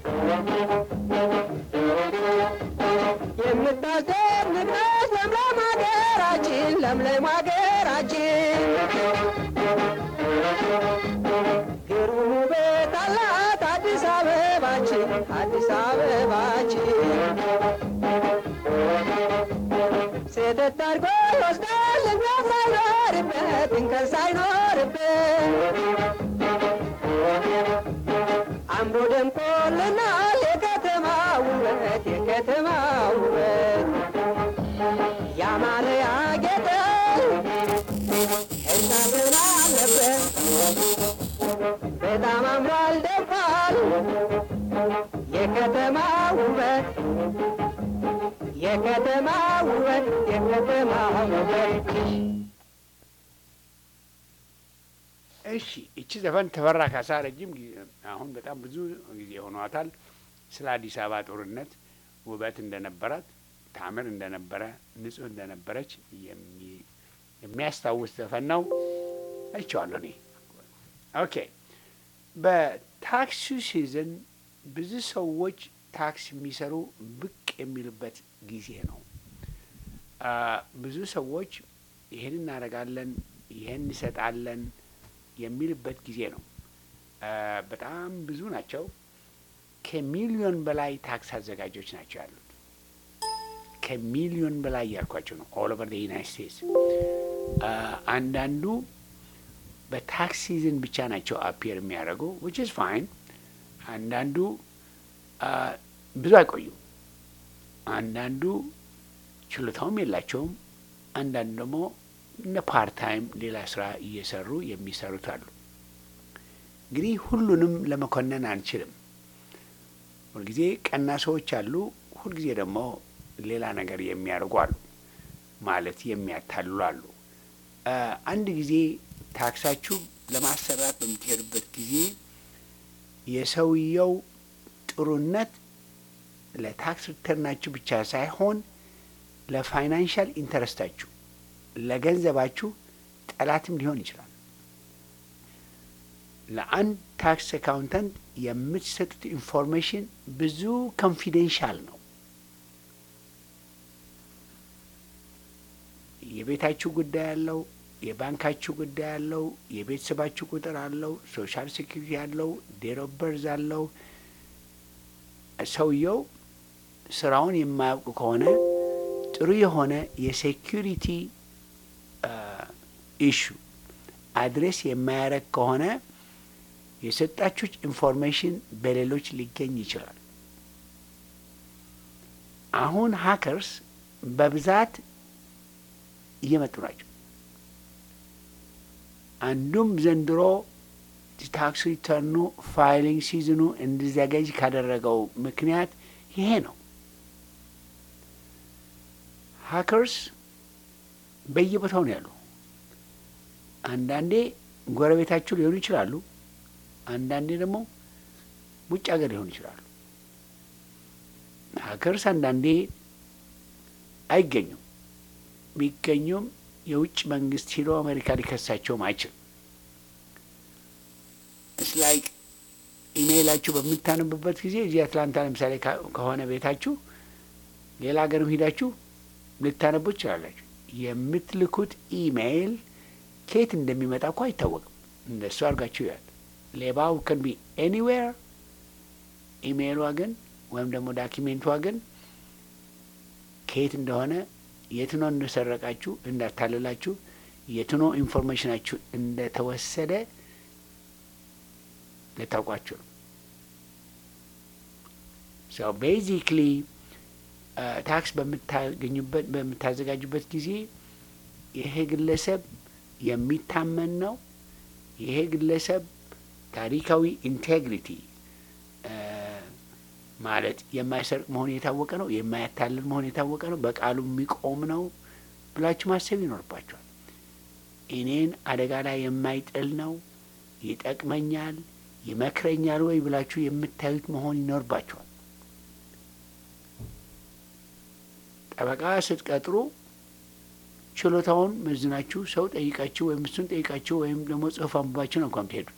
የምታስደንቅበት ለምለም ሀገራችን ለምለም ሀገራችን ግሩም ውበት አላት አዲስ አበባችን አዲስ አበባችን ስህተት አድርጎ ይወስዳል እንከን ሳይኖርበት እንከን ሳይኖርበት አምሮ ደምቆልናል የከተማ ውበት የከተማ ውበት ያማረ ያጌጠ ሕንፃ ስላለበት በጣም አምሯል ደምቋል የከተማ ውበት የከተማ ውበት የከተማ ውበት እሺ እቺ ዘፈን ተፈራ ካሳ ረጅም ጊዜ አሁን በጣም ብዙ ጊዜ ሆኗታል። ስለ አዲስ አበባ ጦርነት ውበት እንደነበራት ታምር እንደነበረ ንጹህ እንደነበረች የሚ- የሚያስታውስ ዘፈን ነው። አይቼዋለሁ እኔ። ኦኬ በታክሲ ሲዝን ብዙ ሰዎች ታክስ የሚሰሩ ብቅ የሚሉበት ጊዜ ነው። አ፣ ብዙ ሰዎች ይህን እናደርጋለን፣ ይህን እንሰጣለን የሚልበት ጊዜ ነው። አ፣ በጣም ብዙ ናቸው። ከሚሊዮን በላይ ታክስ አዘጋጆች ናቸው ያሉት። ከሚሊዮን በላይ ያልኳቸው ነው። ኦል ኦቨር ዩናይት ስቴትስ። አንዳንዱ በታክስ ሲዝን ብቻ ናቸው አፒየር የሚያደርጉ ዊች ኢዝ ፋይን። አንዳንዱ አ፣ ብዙ አይቆዩም። አንዳንዱ ችሎታውም የላቸውም። አንዳንዱ ደግሞ እንደ ፓርት ታይም ሌላ ስራ እየሰሩ የሚሰሩት አሉ። እንግዲህ ሁሉንም ለመኮነን አንችልም። ሁልጊዜ ቀና ሰዎች አሉ፣ ሁልጊዜ ደግሞ ሌላ ነገር የሚያደርጉ አሉ፣ ማለት የሚያታልሉ አሉ። አ፣ አንድ ጊዜ ታክሳችሁ ለማሰራት በምትሄዱበት ጊዜ የሰውየው ጥሩነት ለታክስ ሪተርናችሁ ብቻ ሳይሆን ለፋይናንሻል ኢንተረስታችሁ ለገንዘባችሁ ጠላትም ሊሆን ይችላል። ለአንድ ታክስ አካውንታንት የምትሰጡት ኢንፎርሜሽን ብዙ ኮንፊደንሻል ነው። የቤታችሁ ጉዳይ አለው፣ የባንካችሁ ጉዳይ አለው፣ የቤተሰባችሁ ቁጥር አለው፣ ሶሻል ሴኪሪቲ አለው፣ ዴት ኦፍ በርዝ አለው። ሰውየው ስራውን የማያውቁ ከሆነ ጥሩ የሆነ የሴኪሪቲ ኢሹ አድሬስ የማያደርግ ከሆነ የሰጣችሁት ኢንፎርሜሽን በሌሎች ሊገኝ ይችላል። አሁን ሀከርስ በብዛት እየመጡ ናቸው። አንዱም ዘንድሮ ታክስ ሪተርኑ ፋይሊንግ ሲዝኑ እንዲዘገጅ ካደረገው ምክንያት ይሄ ነው። ሀከርስ በየቦታው ነው ያሉ። አንዳንዴ ጎረቤታችሁ ሊሆኑ ይችላሉ። አንዳንዴ ደግሞ ውጭ ሀገር ሊሆኑ ይችላሉ። ሀከርስ አንዳንዴ አይገኙም። ቢገኙም የውጭ መንግስት ሂዶ አሜሪካ ሊከሳቸውም አይችልም። ስላይክ ኢሜይላችሁ በምታነቡበት ጊዜ እዚህ አትላንታ ለምሳሌ ካ- ከሆነ ቤታችሁ ሌላ ሀገርም ሂዳችሁ ልታነቡ ትችላላችሁ። የምትልኩት ኢሜይል ከየት እንደሚመጣ እኮ አይታወቅም። እንደሱ አድርጋችሁ ያል ሌባው ከን ቢ ኤኒዌር ኢሜይሏ ግን ወይም ደግሞ ዳኪሜንቷ ግን ከየት እንደሆነ የትኖ እንደሰረቃችሁ እንዳታለላችሁ የትኖ ኢንፎርሜሽናችሁ እንደተወሰደ ልታውቋችሁ ነው። ሶ ቤዚክሊ ታክስ በምታገኙበት በምታዘጋጁበት ጊዜ ይሄ ግለሰብ የሚታመን ነው፣ ይሄ ግለሰብ ታሪካዊ ኢንቴግሪቲ ማለት የማይሰርቅ መሆኑ የታወቀ ነው፣ የማያታልል መሆኑ የታወቀ ነው፣ በቃሉ የሚቆም ነው ብላችሁ ማሰብ ይኖርባቸዋል። እኔን አደጋ ላይ የማይጥል ነው፣ ይጠቅመኛል፣ ይመክረኛል ወይ ብላችሁ የምታዩት መሆን ይኖርባቸዋል። ጠበቃ ስትቀጥሩ ችሎታውን መዝናችሁ ሰው ጠይቃችሁ ወይም እሱን ጠይቃችሁ ወይም ደግሞ ጽሑፍ አንብባችሁ ነው እንኳን ትሄዱት።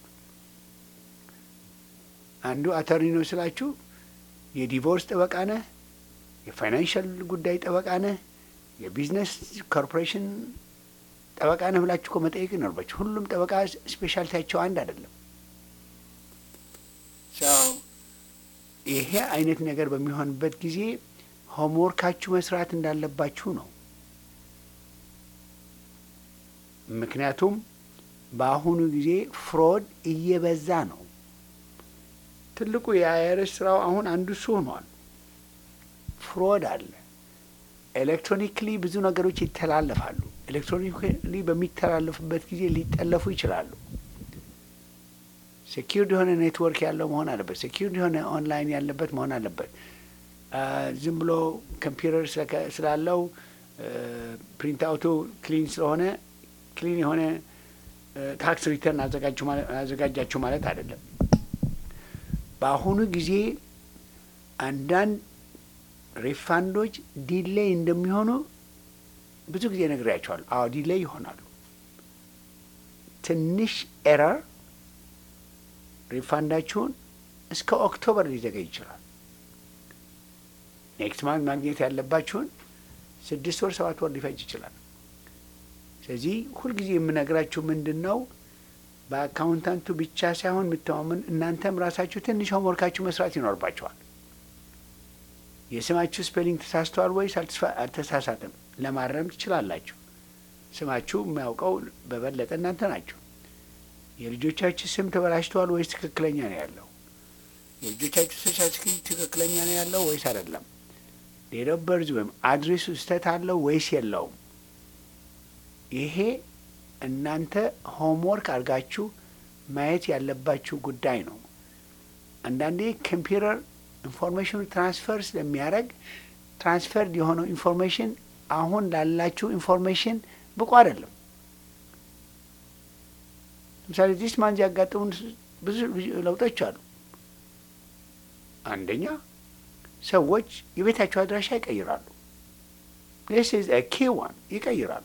አንዱ አተርኒ ነው ስላችሁ የዲቮርስ ጠበቃ ነህ፣ የፋይናንሻል ጉዳይ ጠበቃ ነህ፣ የቢዝነስ ኮርፖሬሽን ጠበቃ ነህ ብላችሁ እኮ መጠየቅ ይኖርባችሁ። ሁሉም ጠበቃ ስፔሻሊቲያቸው አንድ አይደለም። ሰው ይሄ አይነት ነገር በሚሆንበት ጊዜ ሆምወርካችሁ መስራት እንዳለባችሁ ነው። ምክንያቱም በአሁኑ ጊዜ ፍሮድ እየበዛ ነው። ትልቁ የአይአርኤስ ስራው አሁን አንዱ እሱ ሆኗል። ፍሮድ አለ። ኤሌክትሮኒክሊ ብዙ ነገሮች ይተላለፋሉ። ኤሌክትሮኒክሊ በሚተላለፉበት ጊዜ ሊጠለፉ ይችላሉ። ሴኪርድ የሆነ ኔትወርክ ያለው መሆን አለበት። ሴኪርድ የሆነ ኦንላይን ያለበት መሆን አለበት። ዝም ብሎ ኮምፒውተር ስላለው ፕሪንት አውቱ ክሊን ስለሆነ ክሊን የሆነ ታክስ ሪተርን አዘጋጃችሁ ማለት አይደለም። በአሁኑ ጊዜ አንዳንድ ሪፋንዶች ዲሌይ እንደሚሆኑ ብዙ ጊዜ ነግሬያቸዋለሁ። አዎ ዲሌይ ይሆናሉ። ትንሽ ኤረር ሪፋንዳችሁን እስከ ኦክቶበር ሊዘገይ ይችላል። ኔክስት ማንት ማግኘት ያለባችሁን ስድስት ወር ሰባት ወር ሊፈጅ ይችላል። ስለዚህ ሁልጊዜ የምነግራችሁ ምንድን ነው በአካውንታንቱ ብቻ ሳይሆን የምተማመን እናንተም ራሳችሁ ትንሽ ሆምወርካችሁ መስራት ይኖርባቸዋል። የስማችሁ ስፔሊንግ ተሳስተዋል ወይስ አልተስፋ- አልተሳሳትም ለማረም ትችላላችሁ። ስማችሁ የሚያውቀው በበለጠ እናንተ ናችሁ። የልጆቻችሁ ስም ተበላሽተዋል ወይስ ትክክለኛ ነው ያለው? የልጆቻችሁ ሰርቲፊኬት ትክክለኛ ነው ያለው ወይስ አይደለም? ዴት ኦፍ በርዝ ወይም አድሬሱ ስህተት አለው ወይስ የለውም? ይሄ እናንተ ሆምወርክ አድርጋችሁ ማየት ያለባችሁ ጉዳይ ነው። አንዳንዴ ኮምፒውተር ኢንፎርሜሽኑ ትራንስፈር ስለሚያደርግ ትራንስፈርድ የሆነው ኢንፎርሜሽን አሁን ላላችሁ ኢንፎርሜሽን ብቁ አይደለም። ለምሳሌ ዲስ ማንዝ ያጋጠሙን ብዙ ለውጦች አሉ። አንደኛ ሰዎች የቤታቸው አድራሻ ይቀይራሉ። ስ ኪ ዋን ይቀይራሉ።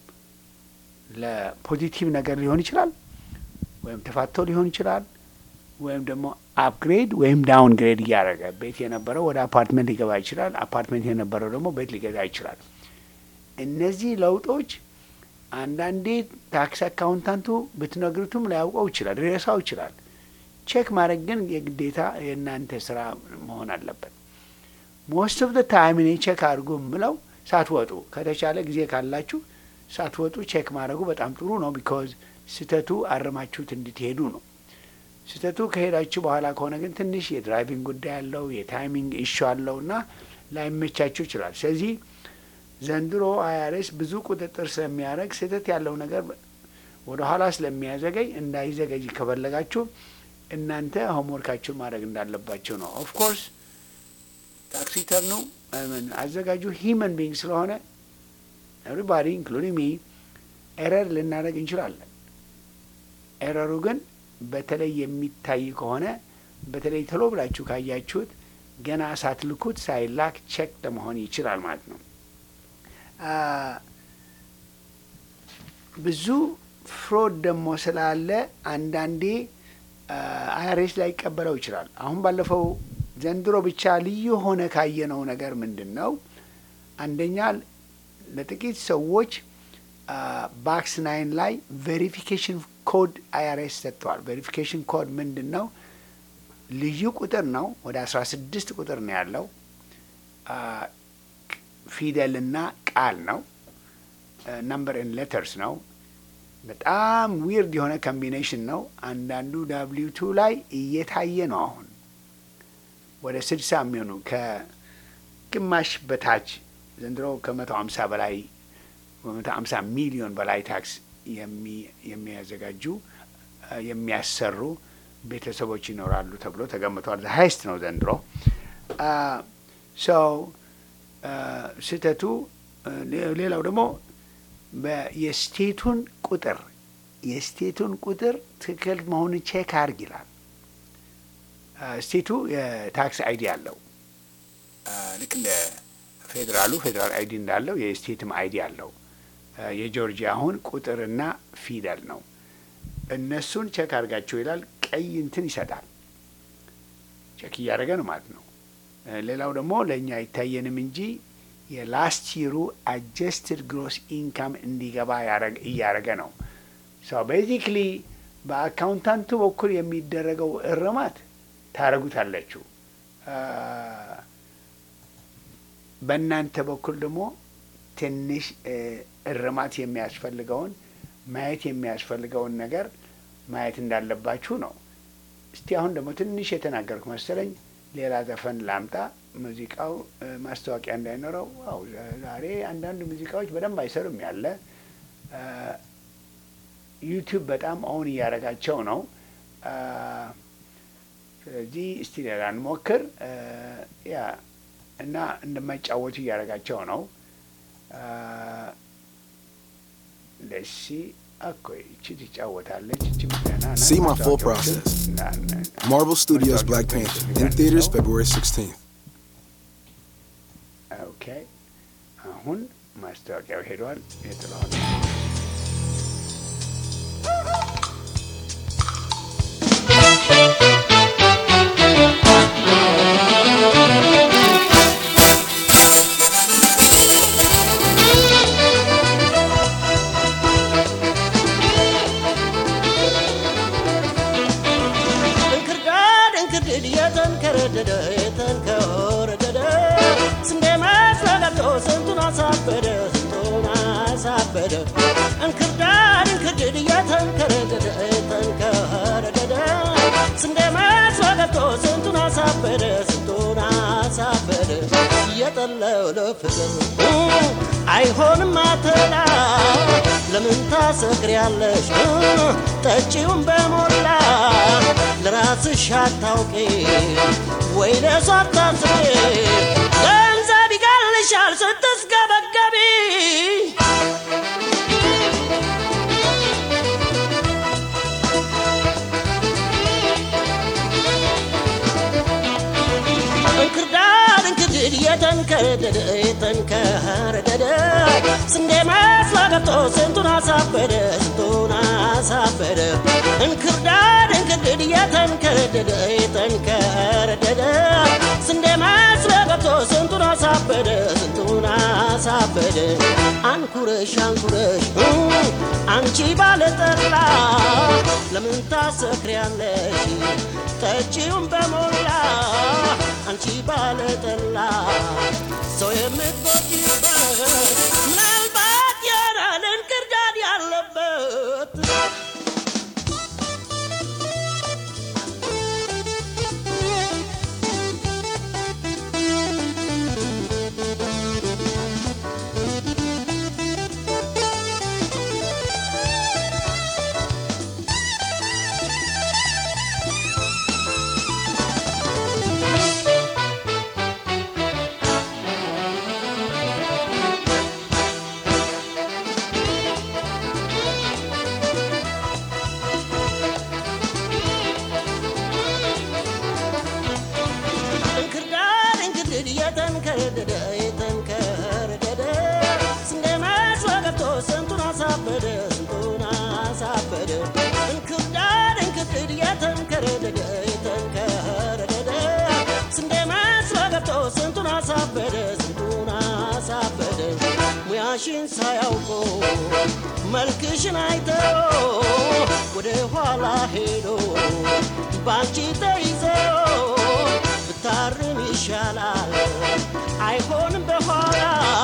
ለፖዚቲቭ ነገር ሊሆን ይችላል፣ ወይም ተፋቶ ሊሆን ይችላል፣ ወይም ደግሞ አፕግሬድ ወይም ዳውን ግሬድ እያደረገ ቤት የነበረው ወደ አፓርትመንት ሊገባ ይችላል። አፓርትመንት የነበረው ደግሞ ቤት ሊገዛ ይችላል። እነዚህ ለውጦች አንዳንዴ ታክስ አካውንታንቱ ብትነግሩትም ላያውቀው ይችላል፣ ሊረሳው ይችላል። ቼክ ማድረግ ግን የግዴታ የእናንተ ስራ መሆን አለበት። ሞስት ኦፍ ደ ታይም እኔ ቼክ አድርጉ የምለው ሳትወጡ ከተቻለ ጊዜ ካላችሁ ሳትወጡ ቼክ ማድረጉ በጣም ጥሩ ነው። ቢካዝ ስህተቱ አረማችሁት እንድትሄዱ ነው። ስህተቱ ከሄዳችሁ በኋላ ከሆነ ግን ትንሽ የድራይቪንግ ጉዳይ አለው፣ የታይሚንግ ኢሹ አለው እና ላይመቻችሁ ይችላል። ስለዚህ ዘንድሮ አይአርኤስ ብዙ ቁጥጥር ስለሚያደርግ ስህተት ያለው ነገር ወደ ኋላ ስለሚያዘገይ እንዳይዘገይ ከፈለጋችሁ እናንተ ሆምወርካችሁን ማድረግ እንዳለባችሁ ነው። ኦፍ ኮርስ ታክስ ሪተርኑ አዘጋጁ ሂመን ቢንግ ስለሆነ ኤቭሪባዲ ኢንክሉዲንግ ሚ ኤረር ልናደርግ እንችላለን። ኤረሩ ግን በተለይ የሚታይ ከሆነ በተለይ ቶሎ ብላችሁ ካያችሁት ገና ሳትልኩት ሳይላክ ቼክ ለመሆን ይችላል ማለት ነው። ብዙ ፍሮድ ደግሞ ስላለ አንዳንዴ አይአርኤስ ላይ ይቀበለው ይችላል። አሁን ባለፈው ዘንድሮ ብቻ ልዩ ሆነ ካየነው ነገር ምንድን ነው? አንደኛ ለጥቂት ሰዎች ባክስ ናይን ላይ ቬሪፊኬሽን ኮድ አይአርኤስ ሰጥተዋል። ቬሪፊኬሽን ኮድ ምንድን ነው? ልዩ ቁጥር ነው። ወደ አስራ ስድስት ቁጥር ነው ያለው። ፊደልና ቃል ነው። ነምበር ን ሌተርስ ነው። በጣም ዊርድ የሆነ ኮምቢኔሽን ነው። አንዳንዱ ዳብሊው ቱ ላይ እየታየ ነው። አሁን ወደ ስድሳ የሚሆኑ ከግማሽ በታች ዘንድሮ ከመቶ ሀምሳ በላይ በመቶ ሀምሳ ሚሊዮን በላይ ታክስ የሚያዘጋጁ የሚያሰሩ ቤተሰቦች ይኖራሉ ተብሎ ተገምቷል። ሀይስት ነው ዘንድሮ ሰው ስህተቱ። ሌላው ደግሞ የስቴቱን ቁጥር የስቴቱን ቁጥር ትክክል መሆኑን ቼክ አርግ ይላል። ስቴቱ የታክስ አይዲ አለው። ልክ እንደ ፌዴራሉ ፌዴራል አይዲ እንዳለው የስቴትም አይዲ አለው። የጆርጂያ አሁን ቁጥርና ፊደል ነው። እነሱን ቼክ አድርጋቸው ይላል። ቀይ እንትን ይሰጣል። ቼክ እያደረገ ነው ማለት ነው። ሌላው ደግሞ ለእኛ አይታየንም እንጂ የላስት ይሩ አጀስትድ ግሮስ ኢንካም እንዲገባ እያደረገ ነው። ሰው ቤዚክሊ በአካውንታንቱ በኩል የሚደረገው እርማት ታደረጉታላችሁ። በእናንተ በኩል ደግሞ ትንሽ እርማት የሚያስፈልገውን ማየት የሚያስፈልገውን ነገር ማየት እንዳለባችሁ ነው። እስቲ አሁን ደግሞ ትንሽ የተናገርኩ መሰለኝ። ሌላ ዘፈን ላምጣ። ሙዚቃው ማስታወቂያ እንዳይኖረው። አው ዛሬ አንዳንድ ሙዚቃዎች በደንብ አይሰሩም ያለ ዩቲዩብ በጣም አሁን እያደረጋቸው ነው። ስለዚህ እስቲ ሌላ እንሞክር። ያ እና እንደማይጫወቱ እያደረጋቸው ነው። ለሲ እኮ ይቺ ትጫወታለች። እቺ ምዘና See my full process. Marvel Studios Black Panther in theaters February 16th. ኦኬ አሁን ማስታወቂያው ሄዷል። የጥለዋል የተንከረደደ የተንከረደደ ስንዴ መስሎ ገብቶ ስንቱን አሳበደ ስንቱን አሳበደ እንክርዳድ እንክርድድ የተንከረደደ የተንከረደደ ስንዴ መስሎ ገብቶ ስንቱን አሳበደ ስንቱን አሳበደ እየጠለው ለፍቅር አይሆንም አትላ ለምን ታሰክሪያለሽ ጠጪውን በሞላ ለራስሽ አታውቂ ወይ ለሷ አታስቢ ገንዘብ ይቀልሻል ስትስገበገቢ እንክርዳድ እንክርድድ የተንከረደደ የተንከረደደ ስንዴ መስሎ ገብቶ ስንቱን አሳበደ ስንቱን አሳበደ እንክርዳድ እንክርድድ የተንከረደደ የተንከረደደ ስንዴ መስሎ ገብቶ ስንቱን አሳበደ ስንቱን አሳበደ አንኩረሽ አንኩረሽ አንቺ ባለጠላ ለምን ታሰክሪያለሽ ጠጪውን በሞላ አንቺ ባለጠላ ሰው የምትጎጂበት ምናልባት ያራል እንክርዳድ ያለበት እንክርዳድ እንክርድድ የተንከረደደ የተንከረደደ ስንዴ መስሎ ገብቶ ስንቱን አሳበደ ስንቱን አሳበደ እንክርዳድ እንክርድድ የተንከረደደ የተንከረደደ ስንዴ መስሎ ገብቶ ስንቱን አሳበደ ስንቱን አሳበደ ሙያሽን ሳያውቆ መልክሽን አይተው ወደ ኋላ ሄዶ ባንቺ ተይዘው ብታርም ይሻላል አይሆንም በኋላ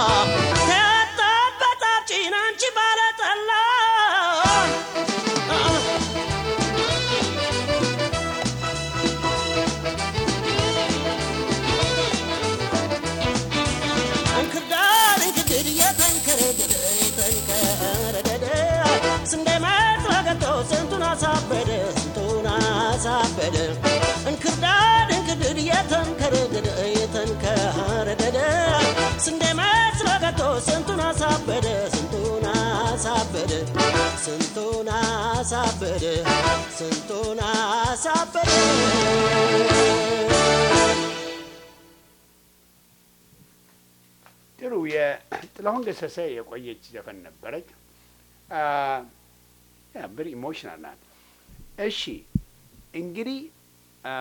ተያጣበታችን አንቺ ባለጠላ እንክርዳድ እንክድድ የተንከረደደ የተንከረደደ ስንዴ መስሎ ገብቶ ስንቱን አሳበደ ስንቱን አሳበደ እንክርዳድ እንክድድ የተንከረደደ የተንከረደደ ስንዴ መስሎ ገብቶ ስንቱን አሳበደ ስንቱን አሳበደ ስንቱን አሳበደ ስንቱን አሳበደ ጥሩ የጥላሁን ገሰሰ የቆየች ዘፈን ነበረች። ብር ኢሞሽናል ናት። እሺ እንግዲህ አ፣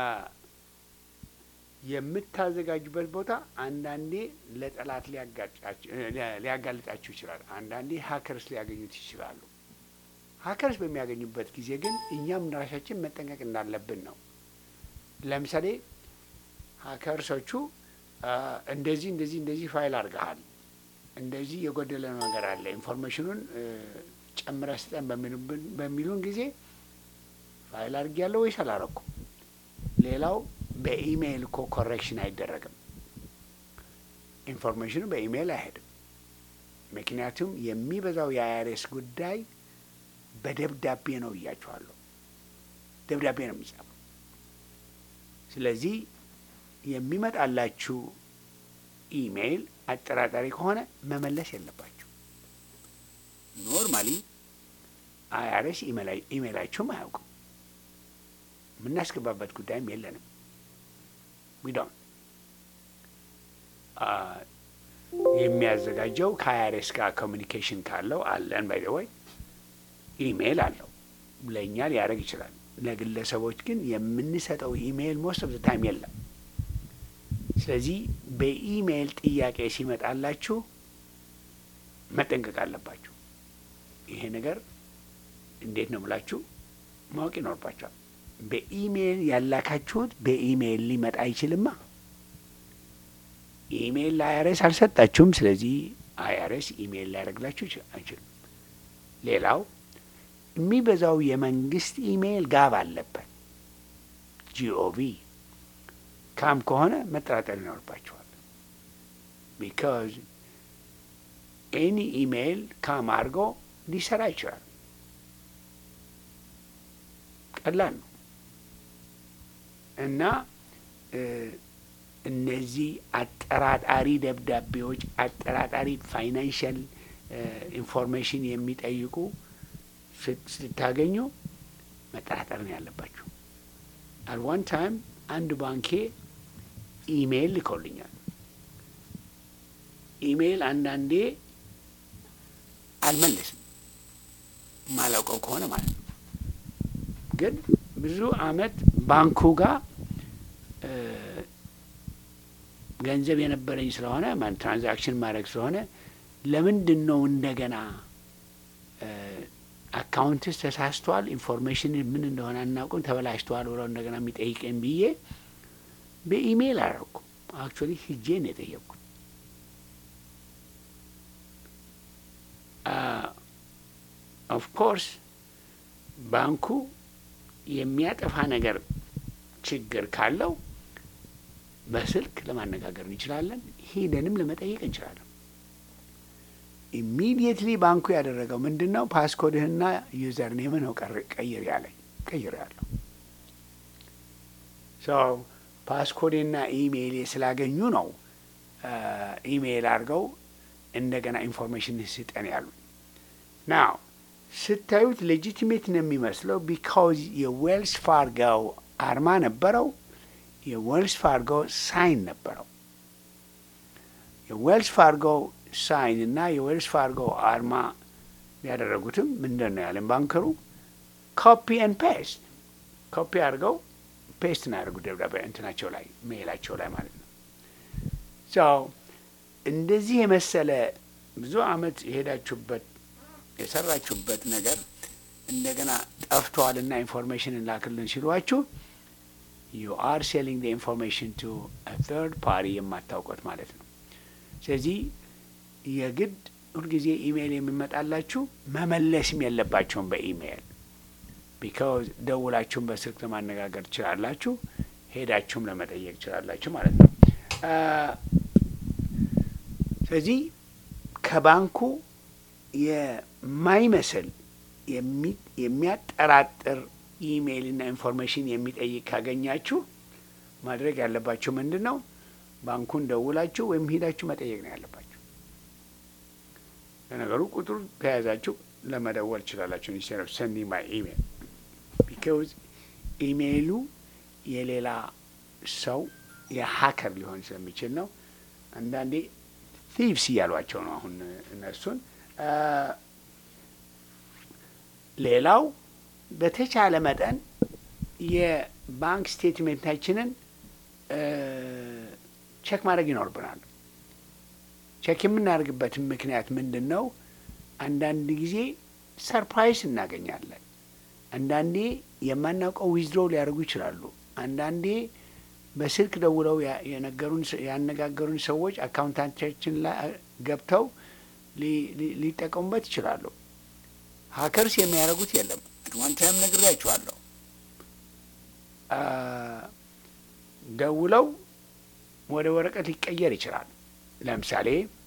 የምታዘጋጁበት ቦታ አንዳንዴ ለጠላት ሊያጋጫችሁ- ሊያ- ሊያጋልጣችሁ ይችላል። አንዳንዴ ሀከርስ ሊያገኙት ይችላሉ። ሀከርስ በሚያገኙበት ጊዜ ግን እኛም ራሳችን መጠንቀቅ እንዳለብን ነው። ለምሳሌ ሀከርሶቹ አ፣ እንደዚህ እንደዚህ እንደዚህ ፋይል አድርገሃል፣ እንደዚህ የጎደለ ነገር አለ፣ ኢንፎርሜሽኑን እ፣ ጨምረህ ስጠን በሚሉብን በሚሉን ጊዜ ፋይል አድርጌያለሁ ወይስ አላረኩም? ሌላው በኢሜይል እኮ ኮሬክሽን አይደረግም። ኢንፎርሜሽኑ በኢሜይል አይሄድም። ምክንያቱም የሚበዛው የአይአርኤስ ጉዳይ በደብዳቤ ነው እያቸዋለሁ። ደብዳቤ ነው የሚጻፈው። ስለዚህ የሚመጣላችሁ ኢሜይል አጠራጣሪ ከሆነ መመለስ የለባችሁ። ኖርማሊ አይአርኤስ ኢሜይላችሁም አያውቅም። የምናስገባበት ጉዳይም የለንም። ዊዶን የሚያዘጋጀው ከአይአርኤስ ጋር ኮሚኒኬሽን ካለው አለን ባይ ወይ ኢሜይል አለው ለእኛ ሊያደርግ ይችላል። ለግለሰቦች ግን የምንሰጠው ኢሜይል ሞስት ኦፍ ታይም የለም። ስለዚህ በኢሜይል ጥያቄ ሲመጣላችሁ መጠንቀቅ አለባችሁ። ይሄ ነገር እንዴት ነው ብላችሁ ማወቅ ይኖርባችኋል። በኢሜይል ያላካችሁት በኢሜይል ሊመጣ አይችልማ። ኢሜይል ለአይአርኤስ አልሰጣችሁም። ስለዚህ አይአርኤስ ኢሜይል ሊያደርግላችሁ ይች- አይችልም። ሌላው የሚበዛው የመንግስት ኢሜይል ጋብ አለበት። ጂኦቪ ካም ከሆነ መጠራጠር ይኖርባቸዋል። ቢካዝ ኤኒ ኢሜይል ካም አድርጎ ሊሰራ ይችላል። ቀላል ነው እና እ እነዚህ አጠራጣሪ ደብዳቤዎች፣ አጠራጣሪ ፋይናንሽል ኢንፎርሜሽን የሚጠይቁ ስት- ስታገኙ መጠራጠር ነው ያለባችሁ። አት ዋን ታይም አንድ ባንኬ ኢሜይል ልከውልኛል። ኢሜይል አንዳንዴ አልመለስም ማላውቀው ከሆነ ማለት ነው። ግን ብዙ አመት ባንኩ ጋር እ ገንዘብ የነበረኝ ስለሆነ ማን ትራንዛክሽን ማድረግ ስለሆነ ለምንድን ነው እንደገና አካውንትስ ተሳስቷል፣ ኢንፎርሜሽን ምን እንደሆነ አናውቅም፣ ተበላሽተዋል ብለው እንደገና የሚጠይቀኝ ብዬ በኢሜይል አደረኩ። አክቹዋሊ ሂጄ ነው የጠየቅኩት። ኦፍ ኮርስ ባንኩ የሚያጠፋ ነገር ችግር ካለው በስልክ ለማነጋገር እንችላለን፣ ሄደንም ለመጠየቅ እንችላለን። ኢሚዲየትሊ ባንኩ ያደረገው ምንድን ነው? ፓስኮድህና ዩዘር ኔምን ነው ቀር- ቀይር ያለኝ። ቀይር ያለሁ ሰው ፓስኮዴና ኢሜይሌ ስላገኙ ነው ኢሜይል አድርገው እንደገና ኢንፎርሜሽን ስጠን ያሉ። ናው ስታዩት ሌጂቲሜት ነው የሚመስለው ቢካውዝ የዌልስ ፋርጋው አርማ ነበረው፣ የዌልስ ፋርጎ ሳይን ነበረው። የዌልስ ፋርጎ ሳይን እና የዌልስ ፋርጎ አርማ ያደረጉትም ምንድን ነው ያለን ባንከሩ ኮፒ ኤን ፔስት ኮፒ አድርገው ፔስት ነው ያደርጉት ደብዳቤ እንትናቸው ላይ ሜላቸው ላይ ማለት ነው። ሰው እንደዚህ የመሰለ ብዙ አመት የሄዳችሁበት የሰራችሁበት ነገር እንደገና ጠፍቷልና ኢንፎርሜሽን እንላክልን ሲሏችሁ ዩ አር ሴሊንግ ኢንፎርሜሽን ቱ ተርድ ፓሪ የማታውቁት ማለት ነው። ስለዚህ የግድ ሁልጊዜ ኢሜይል የሚመጣላችሁ መመለስም የለባቸውም በኢሜይል ቢካዝ ደውላችሁም በስልክ ለማነጋገር ትችላላችሁ፣ ሄዳችሁም ለመጠየቅ ትችላላችሁ ማለት ነው። ስለዚህ ከባንኩ የማይመስል የሚያጠራጥር ኢሜይልና ኢንፎርሜሽን የሚጠይቅ ካገኛችሁ ማድረግ ያለባችሁ ምንድን ነው? ባንኩን ደውላችሁ ወይም ሄዳችሁ መጠየቅ ነው ያለባችሁ። ለነገሩ ቁጥሩ ከያዛችሁ ለመደወል ትችላላችሁ። ኢንስቴድ ኦፍ ሰንዲንግ ማይ ኢሜይል ቢካዝ ኢሜይሉ የሌላ ሰው የሀከር ሊሆን ስለሚችል ነው። አንዳንዴ ቲቭስ እያሏቸው ነው አሁን እነሱን። ሌላው በተቻለ መጠን የባንክ ስቴትሜንታችንን ቼክ ማድረግ ይኖርብናል። ቼክ የምናደርግበትን ምክንያት ምንድን ነው? አንዳንድ ጊዜ ሰርፕራይዝ እናገኛለን። አንዳንዴ የማናውቀው ዊዝድሮ ሊያደርጉ ይችላሉ። አንዳንዴ በስልክ ደውለው የነገሩን ያነጋገሩን ሰዎች አካውንታንታችን ላይ ገብተው ሊጠቀሙበት ይችላሉ። ሀከርስ የሚያደርጉት የለም። ዋን ታይም ነግሬያችኋለሁ። ደውለው ወደ ወረቀት ሊቀየር ይችላል። ለምሳሌ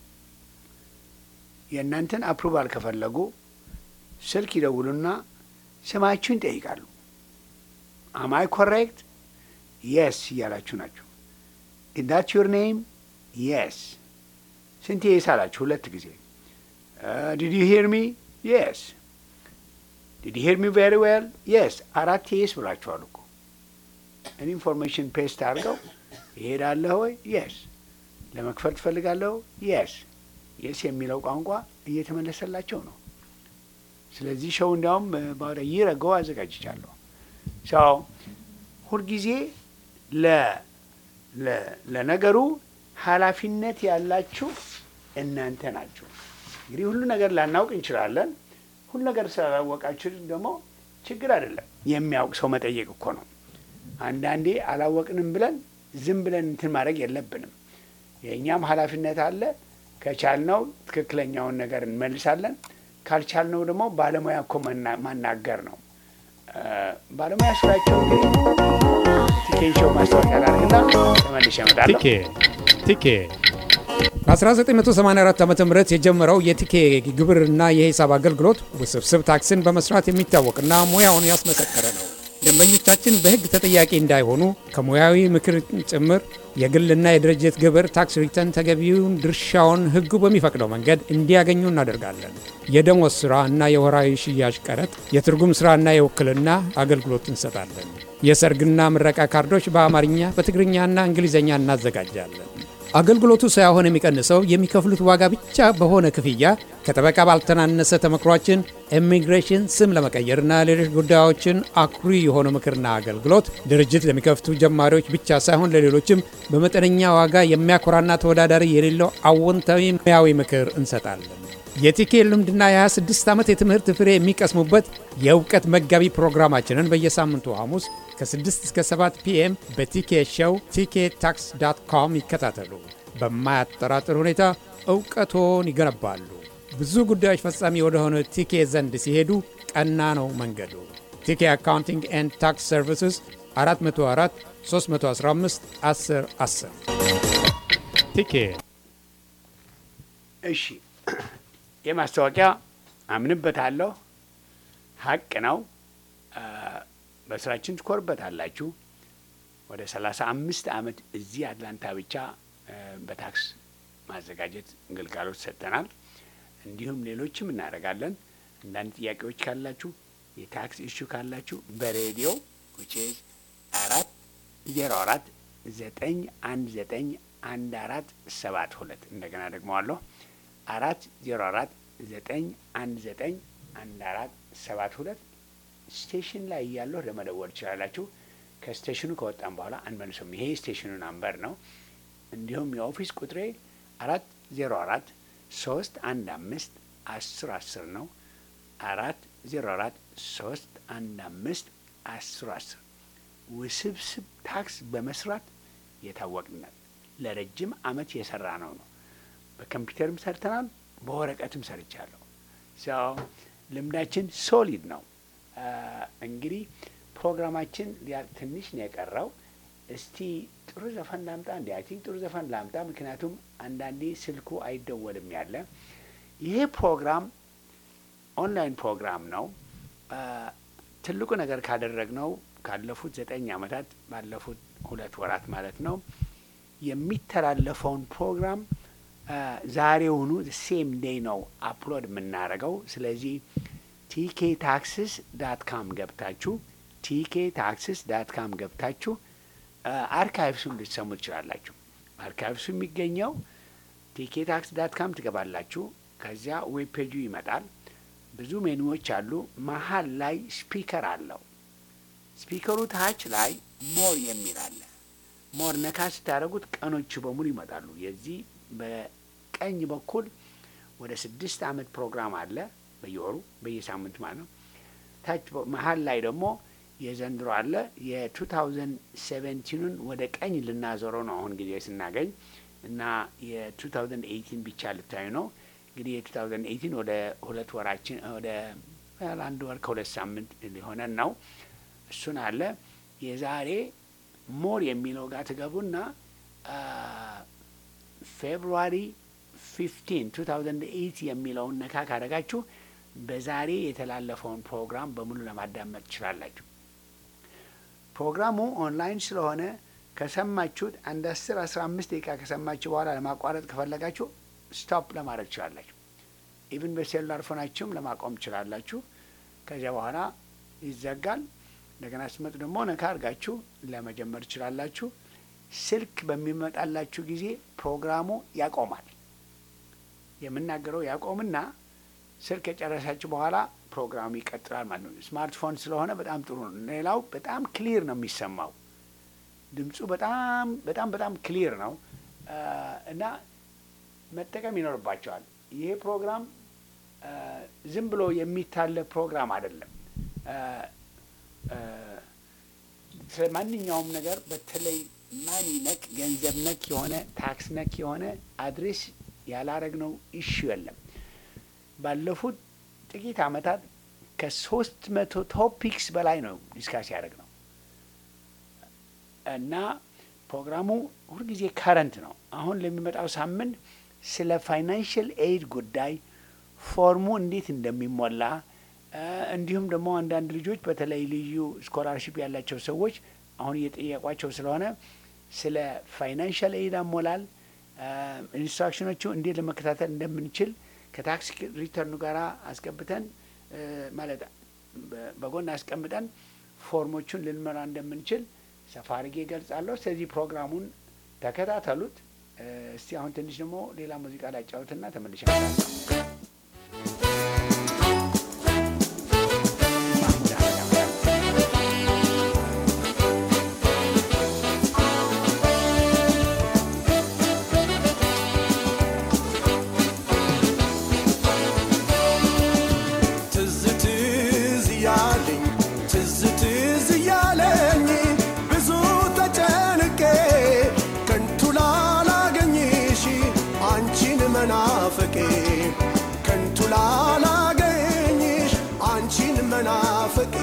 የእናንተን አፕሩቫል ከፈለጉ ስልክ ይደውሉና ስማችሁን ይጠይቃሉ። አማይ ኮሬክት የስ እያላችሁ ናቸው። ኢዳት ዩር ኔም የስ። ስንት የስ አላችሁ? ሁለት ጊዜ። ዲድ ዩ ሂር ሚ የስ። ዲድ ሂር ሚ ቬሪ ዌል የስ። አራት የስ ብላችኋል እኮ ኢንፎርሜሽን ፔስት አድርገው ይሄዳለህ ወይ የስ። ለመክፈል ትፈልጋለሁ የስ። የስ የሚለው ቋንቋ እየተመለሰላቸው ነው። ስለዚህ ሸው እንዲያውም ባወደ ይረገው አዘጋጅቻለሁ። ሰው ሁልጊዜ ለነገሩ ኃላፊነት ያላችሁ እናንተ ናችሁ። እንግዲህ ሁሉ ነገር ላናውቅ እንችላለን። ሁሉ ነገር ስላላወቃችሁ ደግሞ ችግር አይደለም። የሚያውቅ ሰው መጠየቅ እኮ ነው። አንዳንዴ አላወቅንም ብለን ዝም ብለን እንትን ማድረግ የለብንም። የእኛም ኃላፊነት አለ። ከቻልነው ትክክለኛውን ነገር እንመልሳለን። ካልቻልነው ደግሞ ባለሙያ እኮ መና- ማናገር ነው። እ፣ ባለሙያ ስራቸው እንግዲህ ቲኬን ሾው ማስታወቂያ ላድርግና ተመልሼ እመጣለሁ። ቲኬ ቲኬ በ1984 ዓ ም የጀመረው የቲኬ ግብርና የሂሳብ አገልግሎት ውስብስብ ታክስን በመስራት የሚታወቅና ሙያውን ያስመሰከረ ነው። ደንበኞቻችን በሕግ ተጠያቂ እንዳይሆኑ ከሙያዊ ምክር ጭምር የግልና የድርጅት ግብር ታክስ ሪተርን ተገቢውን ድርሻውን ሕጉ በሚፈቅደው መንገድ እንዲያገኙ እናደርጋለን። የደሞዝ ሥራ እና የወራዊ ሽያጭ ቀረጥ፣ የትርጉም ሥራና የውክልና አገልግሎት እንሰጣለን። የሰርግና ምረቃ ካርዶች በአማርኛ በትግርኛና እንግሊዝኛ እናዘጋጃለን። አገልግሎቱ ሳይሆን የሚቀንሰው የሚከፍሉት ዋጋ ብቻ በሆነ ክፍያ ከጠበቃ ባልተናነሰ ተመክሯችን ኢሚግሬሽን ስም ለመቀየርና ሌሎች ጉዳዮችን አኩሪ የሆነ ምክርና አገልግሎት ድርጅት ለሚከፍቱ ጀማሪዎች ብቻ ሳይሆን ለሌሎችም በመጠነኛ ዋጋ የሚያኮራና ተወዳዳሪ የሌለው አዎንታዊ ሙያዊ ምክር እንሰጣለን። የቲኬ ልምድና የ26 ዓመት የትምህርት ፍሬ የሚቀስሙበት የእውቀት መጋቢ ፕሮግራማችንን በየሳምንቱ ሐሙስ ከ6 እስከ 7 ፒኤም በቲኬ ሾው ቲኬ ታክስ ዳት ኮም ይከታተሉ። በማያጠራጥር ሁኔታ እውቀቶን ይገነባሉ። ብዙ ጉዳዮች ፈጻሚ ወደሆነ ቲኬ ዘንድ ሲሄዱ ቀና ነው መንገዱ። ቲኬ አካውንቲንግ ኤንድ ታክስ ሰርቪስስ 404 315 10 10 ቲኬ እሺ የማስታወቂያ አምንበታለሁ፣ ሀቅ ነው። አ፣ በስራችን ትኮርበታላችሁ። ወደ ሰላሳ አምስት ዓመት እዚህ አትላንታ ብቻ አ፣ በታክስ ማዘጋጀት ግልጋሎት ሰጥተናል። እንዲሁም ሌሎችም እናደርጋለን። አንዳንድ ጥያቄዎች ካላችሁ የታክስ ኢሹ ካላችሁ በሬዲዮ which is አራት ዜሮ አራት ዘጠኝ አንድ ዘጠኝ አንድ አራት ሰባት ሁለት እንደገና ደግመዋለሁ አራት ዜሮ አራት ዘጠኝ አንድ ዘጠኝ አንድ አራት ሰባት ሁለት ስቴሽን ላይ እያለሁ ለመደወል ትችላላችሁ። ከስቴሽኑ ከወጣም በኋላ አንመልሶም። ይሄ ስቴሽኑ ናምበር ነው። እንዲሁም የኦፊስ ቁጥሬ አራት ዜሮ አራት ሶስት አንድ አምስት አስር አስር ነው። አራት ዜሮ አራት ሶስት አንድ አምስት አስር አስር ውስብስብ ታክስ በመስራት የታወቅነት ለረጅም አመት የሰራ ነው ነው በኮምፒውተርም ሰርተናል፣ በወረቀትም ሰርቻለሁ። ሰው ልምዳችን ሶሊድ ነው። አ፣ እንግዲህ ፕሮግራማችን ሊያ- ትንሽ ነው የቀረው። እስቲ ጥሩ ዘፈን ላምጣ እንዲ አይ ቲንክ ጥሩ ዘፈን ላምጣ፣ ምክንያቱም አንዳንዴ ስልኩ አይደወልም ያለ ይሄ ፕሮግራም ኦንላይን ፕሮግራም ነው። አ፣ ትልቁ ነገር ካደረግነው ካለፉት ዘጠኝ ዓመታት ባለፉት ሁለት ወራት ማለት ነው የሚተላለፈውን ፕሮግራም አ፣ ዛሬውኑ ሴም ዴይ ነው አፕሎድ የምናደርገው። ስለዚህ ቲኬ ታክስስ ዳት ካም ገብታችሁ ቲኬ ታክስስ ዳት ካም ገብታችሁ አ፣ አርካይቭሱን ልትሰሙ ትችላላችሁ። አርካይቭሱ የሚገኘው ቲኬ ታክስ ዳት ካም ትገባላችሁ። ከዚያ ዌብ ፔጁ ይመጣል። ብዙ ሜኑዎች አሉ። መሀል ላይ ስፒከር አለው። ስፒከሩ ታች ላይ ሞር የሚል አለ። ሞር ነካ ስታደርጉት ቀኖቹ በሙሉ ይመጣሉ። የዚህ በቀኝ በኩል ወደ ስድስት አመት ፕሮግራም አለ በየወሩ በየሳምንቱ ማለት ነው። ታች በ- መሀል ላይ ደግሞ የዘንድሮ አለ። የቱ ታውዘንድ ሴቨንቲኑን ወደ ቀኝ ልናዞረው ነው አሁን ጊዜ ስናገኝ እና የቱ ታውዘንድ ኤይቲን ብቻ ልታዩ ነው። እንግዲህ የቱ ታውዘንድ ኤይቲን ወደ ሁለት ወራችን ወደ well አንድ ወር ከሁለት ሳምንት ሊሆነን ነው። እሱን አለ የዛሬ ሞር የሚለው ጋር ትገቡና ፌብሩዋሪ ፊፍቲን ቱ ታውዘንድ ኤይት የሚለውን ነካ ካደረጋችሁ በዛሬ የተላለፈውን ፕሮግራም በሙሉ ለማዳመጥ ትችላላችሁ። ፕሮግራሙ ኦንላይን ስለሆነ ከሰማችሁት አንድ አስር አስራ አምስት ደቂቃ ከሰማችሁ በኋላ ለማቋረጥ ከፈለጋችሁ ስቶፕ ለማድረግ ትችላላችሁ። ኢቭን በሴሉላር ፎናችሁም ለማቆም ትችላላችሁ። ከዚያ በኋላ ይዘጋል። እንደገና ስትመጡ ደግሞ ነካ አድርጋችሁ ለመጀመር ትችላላችሁ። ስልክ በሚመጣላችሁ ጊዜ ፕሮግራሙ ያቆማል። የምናገረው ያቆምና ስልክ የጨረሳችሁ በኋላ ፕሮግራሙ ይቀጥላል ማለት ነው። ስማርትፎን ስለሆነ በጣም ጥሩ ነው። ሌላው በጣም ክሊር ነው የሚሰማው ድምፁ በጣም በጣም በጣም ክሊር ነው አ፣ እና መጠቀም ይኖርባቸዋል። ይሄ ፕሮግራም አ፣ ዝም ብሎ የሚታለፍ ፕሮግራም አይደለም። እ፣ እ፣ ስለ ማንኛውም ነገር በተለይ ማኒ ነክ ገንዘብ ነክ የሆነ ታክስ ነክ የሆነ አድሬስ ያላረግነው ኢሹ የለም። ባለፉት ጥቂት ዓመታት ከሶስት መቶ ቶፒክስ በላይ ነው ዲስካስ ያደረግ ነው እና ፕሮግራሙ ሁልጊዜ ከረንት ነው። አሁን ለሚመጣው ሳምንት ስለ ፋይናንሽል ኤድ ጉዳይ ፎርሙ እንዴት እንደሚሞላ እ፣ እንዲሁም ደግሞ አንዳንድ ልጆች በተለይ ልዩ ስኮላርሽፕ ያላቸው ሰዎች አሁን እየጠየቋቸው ስለሆነ ስለ ፋይናንሻል ኤድ አሞላል እ፣ ኢንስትራክሽኖቹ እንዴት ለመከታተል እንደምንችል ከታክስ ሪተርኑ ጋር አስገብተን እ፣ ማለት በ- በጎን አስቀምጠን ፎርሞቹን ልንመራ እንደምንችል ሰፋ አድርጌ እገልጻለሁ። ስለዚህ ፕሮግራሙን ተከታተሉት። እ፣ እስቲ አሁን ትንሽ ደግሞ ሌላ ሙዚቃ ላጫውትና ተመልሼ እመጣለሁ። ማህሙድ አህመድ ትዝ ትዝ እያለኝ ትዝ ትዝ እያለኝ ብዙ ተጨንቄ ከንቱ ላላገኝሽ አንቺን መናፈቄ ከንቱ ላላገኝሽ አንቺን መናፈቄ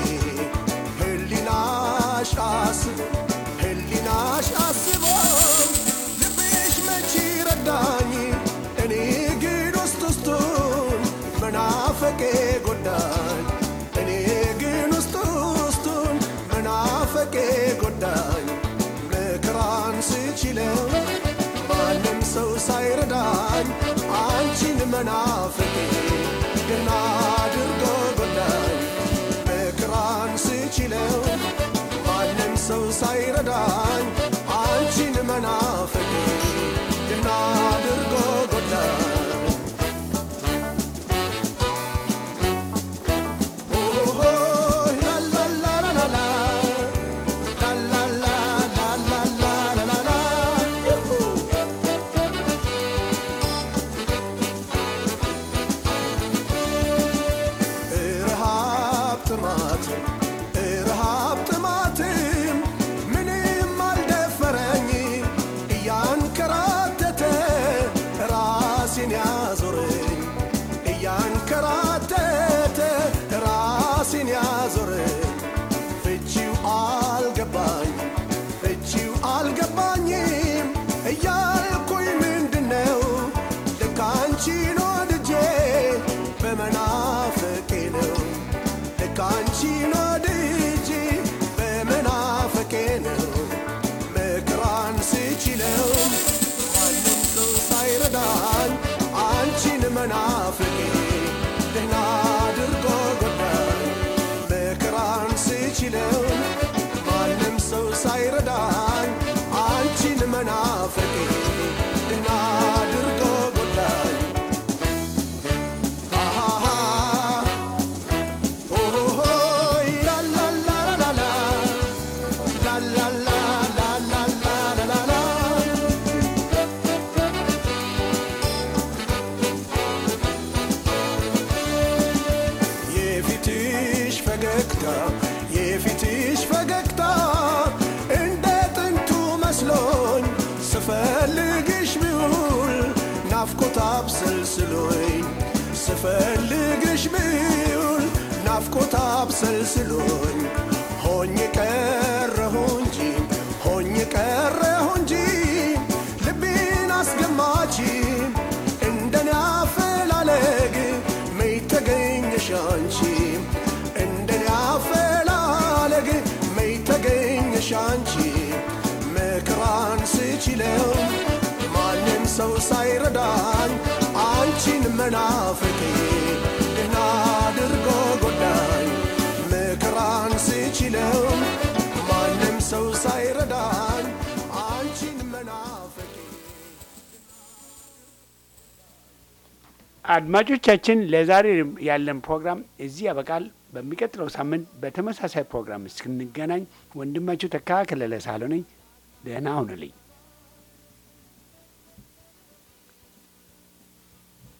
ህሊናሽ አስቦ ህሊናሽ አስቦ ልብሽ መቼ ረዳኝ እኔ ግን ውስጥ ውስጡን መናፈቄ ጎዳኝ እኔ ግን ውስጥ ውስጡን መናፈቄ ጎዳኝ መከራን ስችለው ማንም ሰው ሳይረዳኝ አንቺን መናፈቄ ገና አድርጎ ጎዳኝ መከራን ስችለው ማንም ሰው ሳይረዳኝ አንቺን መናፈቄ ገና አድርጎ ጎዳኝ ረሃብ ጥማትም ረሃብ ጥማትም ምንም አልደፈረኝ እያንከራተተ ራሴን ያዞረኝ እያንከራተተ ራሴን ያዞረኝ ፍቺው አልገባኝ ፍቺው አልገባኝም እያልኩኝ ምንድነው ልክ አንቺን ወድጄ በመናፈቄ ነው ልክ አንቺን ወድጄ በመናፈቄ ነው መከራን ስችለው ማንም ሰው ሳይረዳኝ አንቺን መናፈቄ ደህና አድርጎ ጎዳኝ መከራን ስችለው ማንም ሰው ሳይረዳኝ አንቺን መናፈቄ ደህና አድርጎ ጎዳኝ አሃሃ ኦሆሆይ ላላላላላ ላላላላላላላላ የፊትሽ ፈገግታ የፊትሽ ፈገግታ እንደ ጥንቱ መስሎኝ ስፈልግሽ ብውል ናፍቆት አብሰልስሎኝ ስፈልግሽ ብውል ናፍቆት አብሰልስሎኝ ሆኜ ቀረሁ እንጂ ሆኜ ቀረሁ እንጂ ልቤን አስገማች እንደኔ አፈላለግ መይ ተገኘሽ አንቺ እንደኔ አፈላለግ መይ ተገኘሽ አንቺ መከራን ስችለው ማንም ሰው ሳይረዳኝ አንቺን መናፈቄ ደህና አድርጎ ጎዳኝ መከራን ስችለው ማንም ሰው ሳይረዳኝ አንቺን መናፈቄ አድማጮቻችን ለዛሬ ያለን ፕሮግራም እዚህ ያበቃል። በሚቀጥለው ሳምንት በተመሳሳይ ፕሮግራም እስክንገናኝ ወንድማችሁ ተካ ከለለ ሳህሉ ነኝ። ደህና ሁኑልኝ።